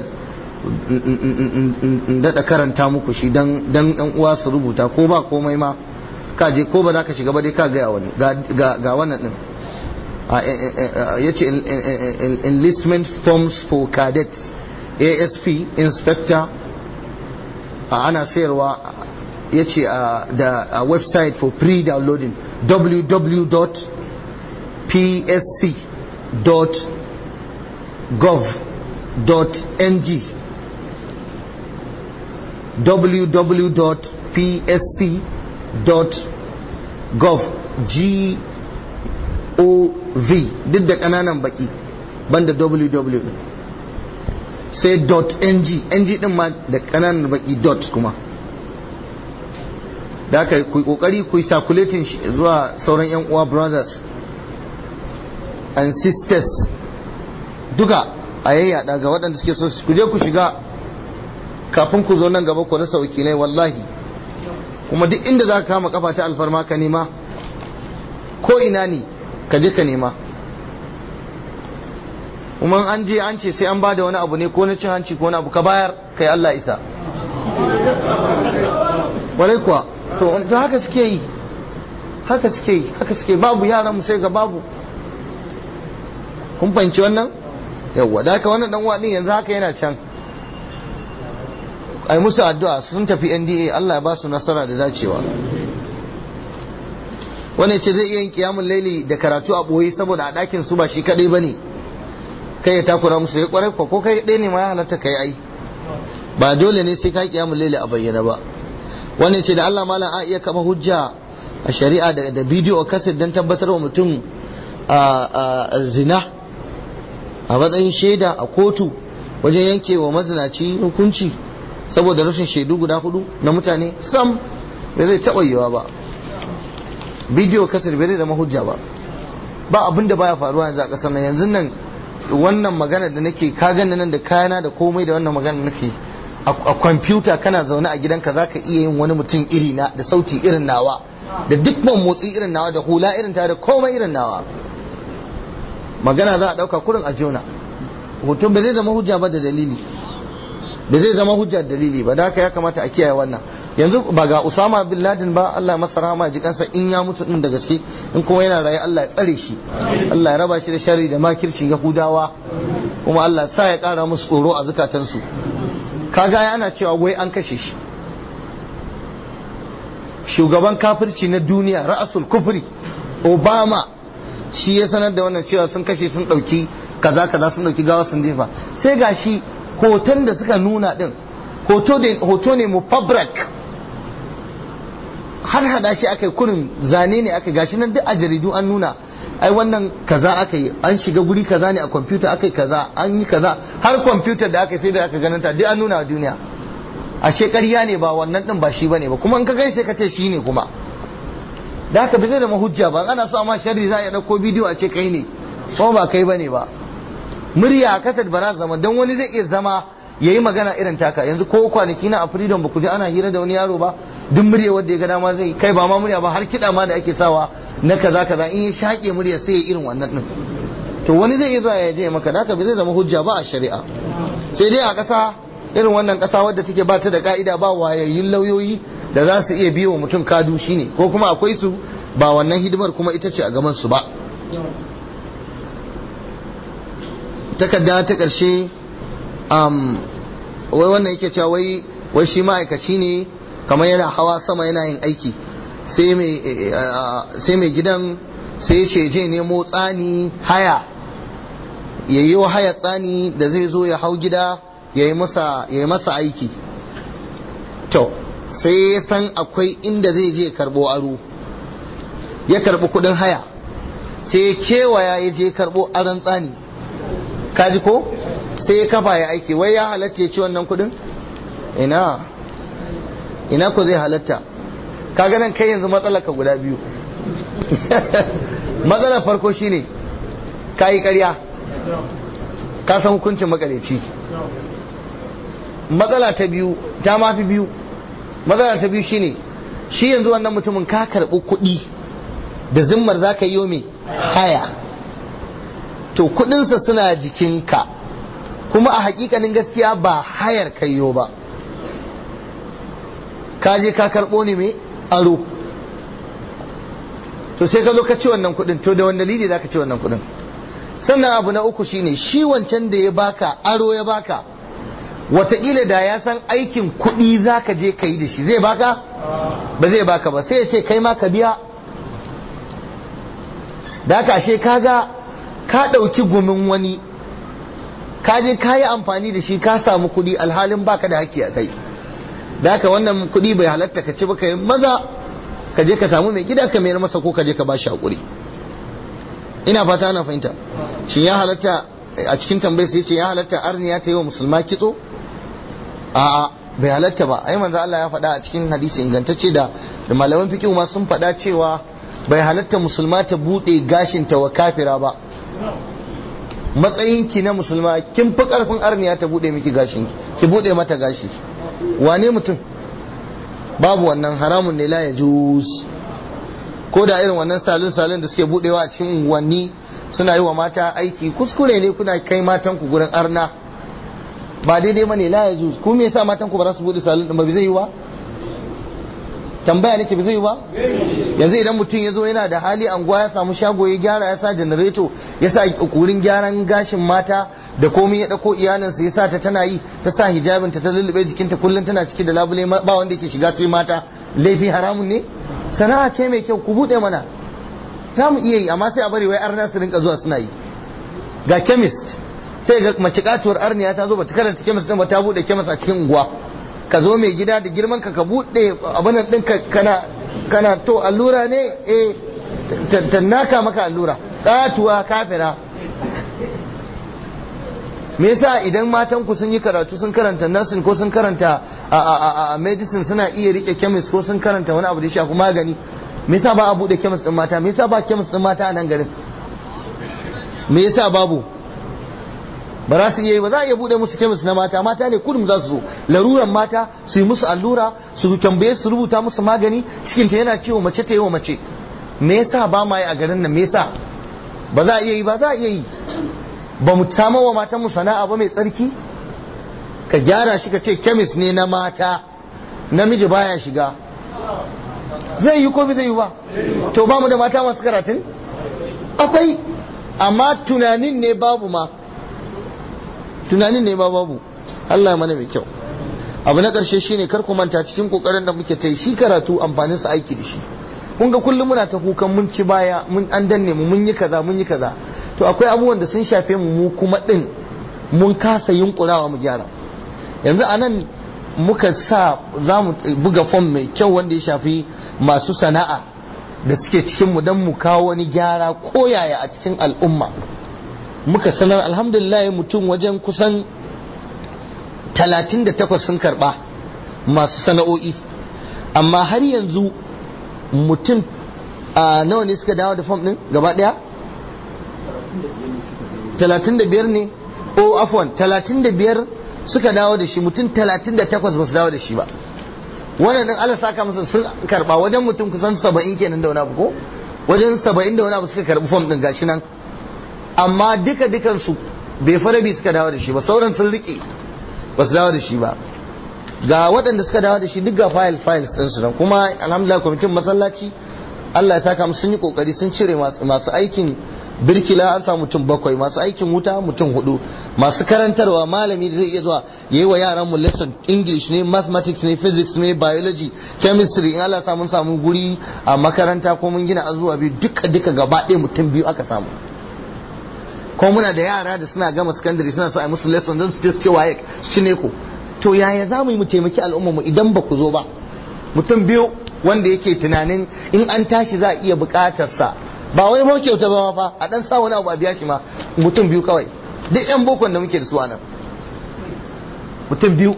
daɗa karanta muku shi dan ɗan uwa su rubuta ko ba komai ma ka je ko ba za ka shiga ba dai ka gaya wani ga wannan ɗin ya ce enlistment forms for cadet asp inspector ana sayarwa ya ce da website for free downloading www.psc.gov.ng www.psc.gov g o v duk da kananan baki banda www sai .ng ng din ma da kananan baki dot kuma da aka ku kokari ku circulating zuwa sauran yan uwa brothers and sisters duka a yayyada ga waɗanda suke so ku je ku shiga kafin ku zo nan gaba ku rasa wakilai wallahi kuma duk inda za ka kama kafa ta alfarma ka nema ko ina ne ka je ka nema kuma an je an ce sai an bada wani abu ne ko na cin hanci ko wani abu ka bayar kai Allah isa warai kuwa to to haka suke yi haka suke yi haka suke babu yaran mu sai ga babu kun fahimci wannan yawwa da haka wannan dan uwa din yanzu haka yana can ai musu addu'a sun tafi NDA Allah ya ba su nasara da dacewa wani ce zai iya yin kiyamun laili da karatu a boye saboda a ɗakin su ba shi kadai bane kai ya takura musu ya kwarai ko kai ɗaya ne ma ya halatta kai ai ba dole ne sai ka kiyamun laili a bayyana ba wani ce da Allah malam a iya kama hujja a shari'a da bidiyo kaset don tabbatar wa mutum a zina a matsayin shaida a kotu wajen yanke wa mazinaci hukunci saboda rashin shaidu guda hudu na mutane sam bai zai taɓa yiwa ba bidiyo kasar bai zai zama hujja ba ba abin da baya faruwa yanzu a ƙasar nan yanzu nan wannan magana da nake ka gani nan da kayana da komai da wannan magana nake a kwamfuta kana zaune a gidanka za ka iya yin wani mutum iri na da sauti irin nawa da duk man motsi irin nawa da hula irin ta da komai irin nawa magana za a ɗauka kurin a jona hoton ba zai zama hujja ba da dalili ba zai zama hujja da dalili ba da haka ya kamata a kiyaye wannan yanzu ba ga Usama bin Laden ba Allah masa rahama ji kansa in ya mutu din da gaske in kuma yana raye Allah ya tsare shi Allah ya raba shi da sharri da makircin Yahudawa kuma Allah sa ya kara musu tsoro a zukatansu kaga ana cewa wai an kashe shi shugaban kafirci na duniya ra'asul kufri Obama shi ya sanar da wannan cewa sun kashe sun dauki kaza kaza sun dauki gawa sun jefa sai gashi hoton da suka nuna din hoto ne mufabrak har hada shi aka yi kurin zane ne aka gashi nan duk a jaridu an nuna ai wannan kaza aka yi an shiga guri kaza ne a kwamfuta aka yi kaza an yi kaza har kwamfutar da aka yi sai da aka ganin ta duk an nuna a duniya a ƙarya ne ba wannan din ba shi bane ba kuma in ka gani sai ka ce shi ne kuma da haka bai zai da mahujja ba ana so amma sharri za a ɗauko bidiyo a ce kai ne kuma ba kai bane ba murya a kasar ba za zama don wani zai iya zama ya yi magana irin taka yanzu ko kwanaki na a freedom ba ku ji ana hira da wani yaro ba duk murya wanda ya ga dama zai kai ba ma murya ba har kiɗa ma da ake sawa na kaza kaza in ya shaƙe murya sai ya irin wannan din to wani zai iya zuwa ya je maka da haka bai zai zama hujja ba a shari'a sai dai a ƙasa irin wannan ƙasa wadda take ba ta da ka'ida ba wayayyun lauyoyi da za su iya biyo wa mutum kadu shine ko kuma akwai su ba wannan hidimar kuma ita ce a gaban su ba takarda ta ƙarshe wai wannan yake cewa wai wai shi ma'aikaci ne kamar yana hawa sama yana yin aiki sai mai gidan sai ce je nemo tsani haya ya yi wa haya tsani da zai zo ya hau gida ya yi masa aiki to sai ya san akwai inda zai je karbo aro ya karbi kudin haya sai ya kewaya ya je karbo aron tsani kaji ko sai ya kafa ya aiki wai ya halatta ya ci wannan kudin ina ina ko zai halatta kaga nan kai yanzu matsalar ka guda biyu matsalar farko shine ka yi karya ka san hukuncin makareci matsala ta biyu ta mafi biyu matsala ta biyu shine shi yanzu wannan mutumin ka karɓi kuɗi da zimmar za ka yi mai haya to kudinsa suna jikinka kuma a hakikanin gaskiya ba hayar kayo ba ka je ka karɓo ne mai aro to sai ka zo ka ci wannan kudin to da wani dalili za ka ci wannan kudin sannan abu na uku shine shi wancan da ya baka aro ya baka wataƙila da ya san aikin kuɗi za ka je ka yi da shi zai baka ba zai baka ba sai ya ce kai ma ka biya da haka ashe kaga ka ɗauki gumin wani ka je ka yi amfani da shi ka samu kuɗi alhalin baka da haƙƙi a kai da haka wannan kuɗi bai halatta ka ci ba ka yi maza ka je ka samu mai gida ka mayar masa ko ka je ka bashi haƙuri ina fata ana fahimta shi ya halatta a cikin tambayar sai ce ya halatta arniya ta yi wa musulma kitso a'a bai halatta ba ai manzo Allah ya faɗa a cikin hadisi ingantacce da da malaman fiqh ma sun faɗa cewa bai halatta musulma ta bude gashin ta wa kafira ba matsayin ki na musulma kin fi karfin arniya ta bude miki gashin ki ki bude mata gashi wane mutum babu wannan haramun ne la ya juz ko da irin wannan salon salon da suke budewa a cikin unguwanni suna yi wa mata aiki kuskure ne kuna kai matan ku gurin arna ba daidai bane la ya juz ku me yasa matan ku ba za su bude salon din ba zai yi ba tambaya nake ba zai yi ba yanzu idan mutum ya zo yana da hali anguwa ya samu shago ya gyara ya sa janareto ya sa wurin gyaran gashin mata da komai ya dauko iyalinsa ya sa ta tana yi ta sa hijabin ta ta lullube jikinta kullum tana ciki da labule ba wanda yake shiga sai mata laifi haramun ne sana'a ce mai kyau ku bude mana za mu iya yi amma sai a bari wai arna su rinka zuwa suna yi ga chemist sai ga mace katuwar arniya ta zo bata karanta chemist din ba ta bude chemist a cikin unguwa ka zo mai gida da girman ka ka bude abin din ka kana kana to allura ne eh ta naka maka allura katuwa kafira me yasa idan matan ku sun yi karatu sun karanta nursing ko sun karanta a medicine suna iya rike chemist ko sun karanta wani abu da ya shafi magani me yasa ba a bude chemist din mata me yasa ba chemist din mata a nan garin me yasa babu ba za su iya yi ba za a iya bude musu kemis na mata mata ne kudum za su zo laruran mata su yi musu allura su tambaye su rubuta musu magani cikin ta yana ciwo mace ta yi wa mace me yasa ba ma yi a garin nan me yasa ba za a iya yi ba za a iya yi ba mu samu wa matan mu sana'a ba mai tsarki ka gyara shi ka ce kemis ne na mata namiji baya shiga zai yi ko bai zai yi ba to ba mu da mata masu karatun akwai amma tunanin ne babu ma tunanin ne ba babu Allah ya mana mai kyau abu na ƙarshe shine kar ku manta cikin kokarin da muke ta yi shi karatu amfanin sa aiki da shi kun ga kullum muna ta kukan mun ci baya mun an danne mu mun yi kaza mun yi kaza to akwai abubuwan da sun shafe mu mu kuma din mun kasa yunkurawa mu gyara yanzu anan muka sa za mu buga fom mai kyau wanda ya shafi masu sana'a da suke cikin mu don mu kawo wani gyara koyaya a cikin al'umma muka sanar alhamdulillah mutum wajen kusan 38 sun karba masu sana'o'i amma har yanzu mutum a nawa ne suka dawo da fom din gaba daya 35 ne o afwan 35 suka dawo da shi mutum 38 ba su dawo da shi ba wannan din Allah saka musu sun karba wajen mutum kusan 70 kenan da wani abu ko wajen 70 da wani abu suka karbi fom din gashi nan amma duka dukan su bai farabi suka dawo da shi ba sauran sun rike ba su dawo da shi ba ga waɗanda suka dawo da shi duk ga file files din su nan kuma alhamdulillah kwamitin masallaci Allah ya saka musu sun yi kokari sun cire masu aikin birkila an samu mutum bakwai masu aikin wuta mutum hudu masu karantarwa malami da zai iya zuwa ya yi wa yaran mu lesson english ne mathematics ne physics ne biology chemistry in Allah samu samu guri a makaranta ko mun gina azuwa biyu duka duka gaba ɗaya mutum biyu aka samu ko muna da yara da suna gama secondary suna so a musu lesson don su je su ce waye su ci ne ko to yaya za mu yi mu taimaki al'umma mu idan ba ku zo ba mutum biyu wanda yake tunanin in an tashi za a iya buƙatarsa ba wai ma kyauta ba fa a dan sa wani abu a biya shi ma mutum biyu kawai duk yan bokon da muke da su anan mutum biyu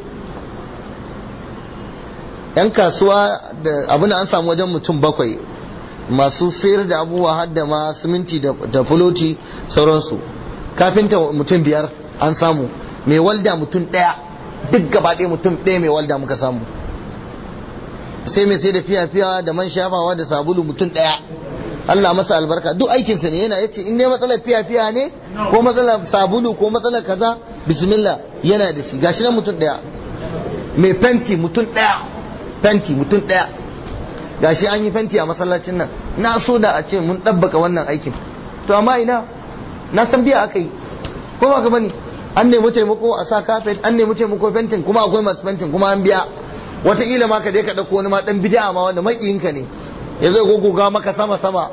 yan kasuwa da abin an samu wajen mutum bakwai masu sayar da abubuwa har da ma siminti da fuloti sauransu kafinta mutum biyar an samu mai walda mutum ɗaya duk gaba ɗaya mutum ɗaya mai walda muka samu sai mai sai da fiya-fiya da man shafawa da sabulu mutum ɗaya Allah masa albarka duk aikinsa ne yana yace in dai matsalar fiya-fiya ne ko matsalar sabulu ko matsalar kaza bismillah yana da shi gashi nan mutum daya mai fenti mutum daya fenti mutum daya gashi an yi fenti a masallacin nan na so da a ce mun ɗabbaka wannan aikin to amma ina na san biya aka yi ko ba ka bane an nemi taimako a sa kafet an nemi taimako fentin kuma akwai masu fentin kuma an biya wataƙila ma ka je ka ɗauko wani ma ɗan bid'a ma wanda maƙiyinka ne ya zai gogoga maka sama-sama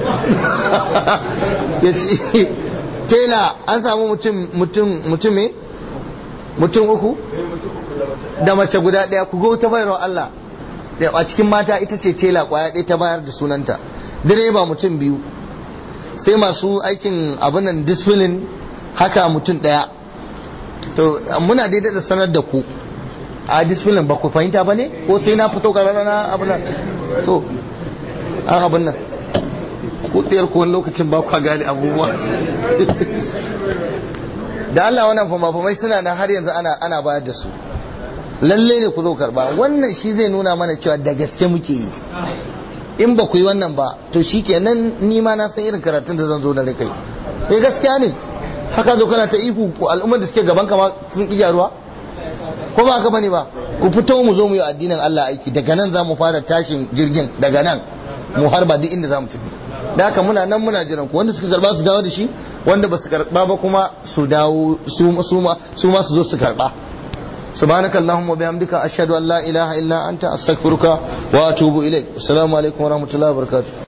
ya ce tela an samu mutum mutum mutum mutum uku da mace guda ɗaya ku go ta bayarwa Allah a cikin mata ita ce tela kwaya ɗaya ta bayar da sunanta direba mutum biyu sai masu aikin abinan disfilin haka mutum ɗaya to muna daidai da sanar da ku a disfilin ba ku fahimta ba ne ko sai na fito karara na abinan to an abin nan kudiyar kowane lokacin ba kwa gane abubuwa da Allah wannan fama-famai suna nan har yanzu ana ana bayar da su lalle ne ku zo karba wannan shi zai nuna mana cewa da gaske muke yi in ba ku yi wannan ba to shi kenan ni ma na san irin karatun da zan zo na kai eh gaskiya ne haka zo kana ta ihu al'ummar da suke gaban kama sun ki gyaruwa ko ba haka bane ba ku fito mu zo mu yi addinin Allah aiki daga nan za mu fara tashin jirgin daga nan mu harba duk inda za mu tafi da haka muna nan muna jiran ku wanda suka karba su dawo da shi wanda ba su karba ba kuma su dawo su ma su ma su zo su karba سبحانك اللهم وبحمدك أشهد أن لا إله إلا أنت أستغفرك وأتوب إليك السلام عليكم ورحمة الله وبركاته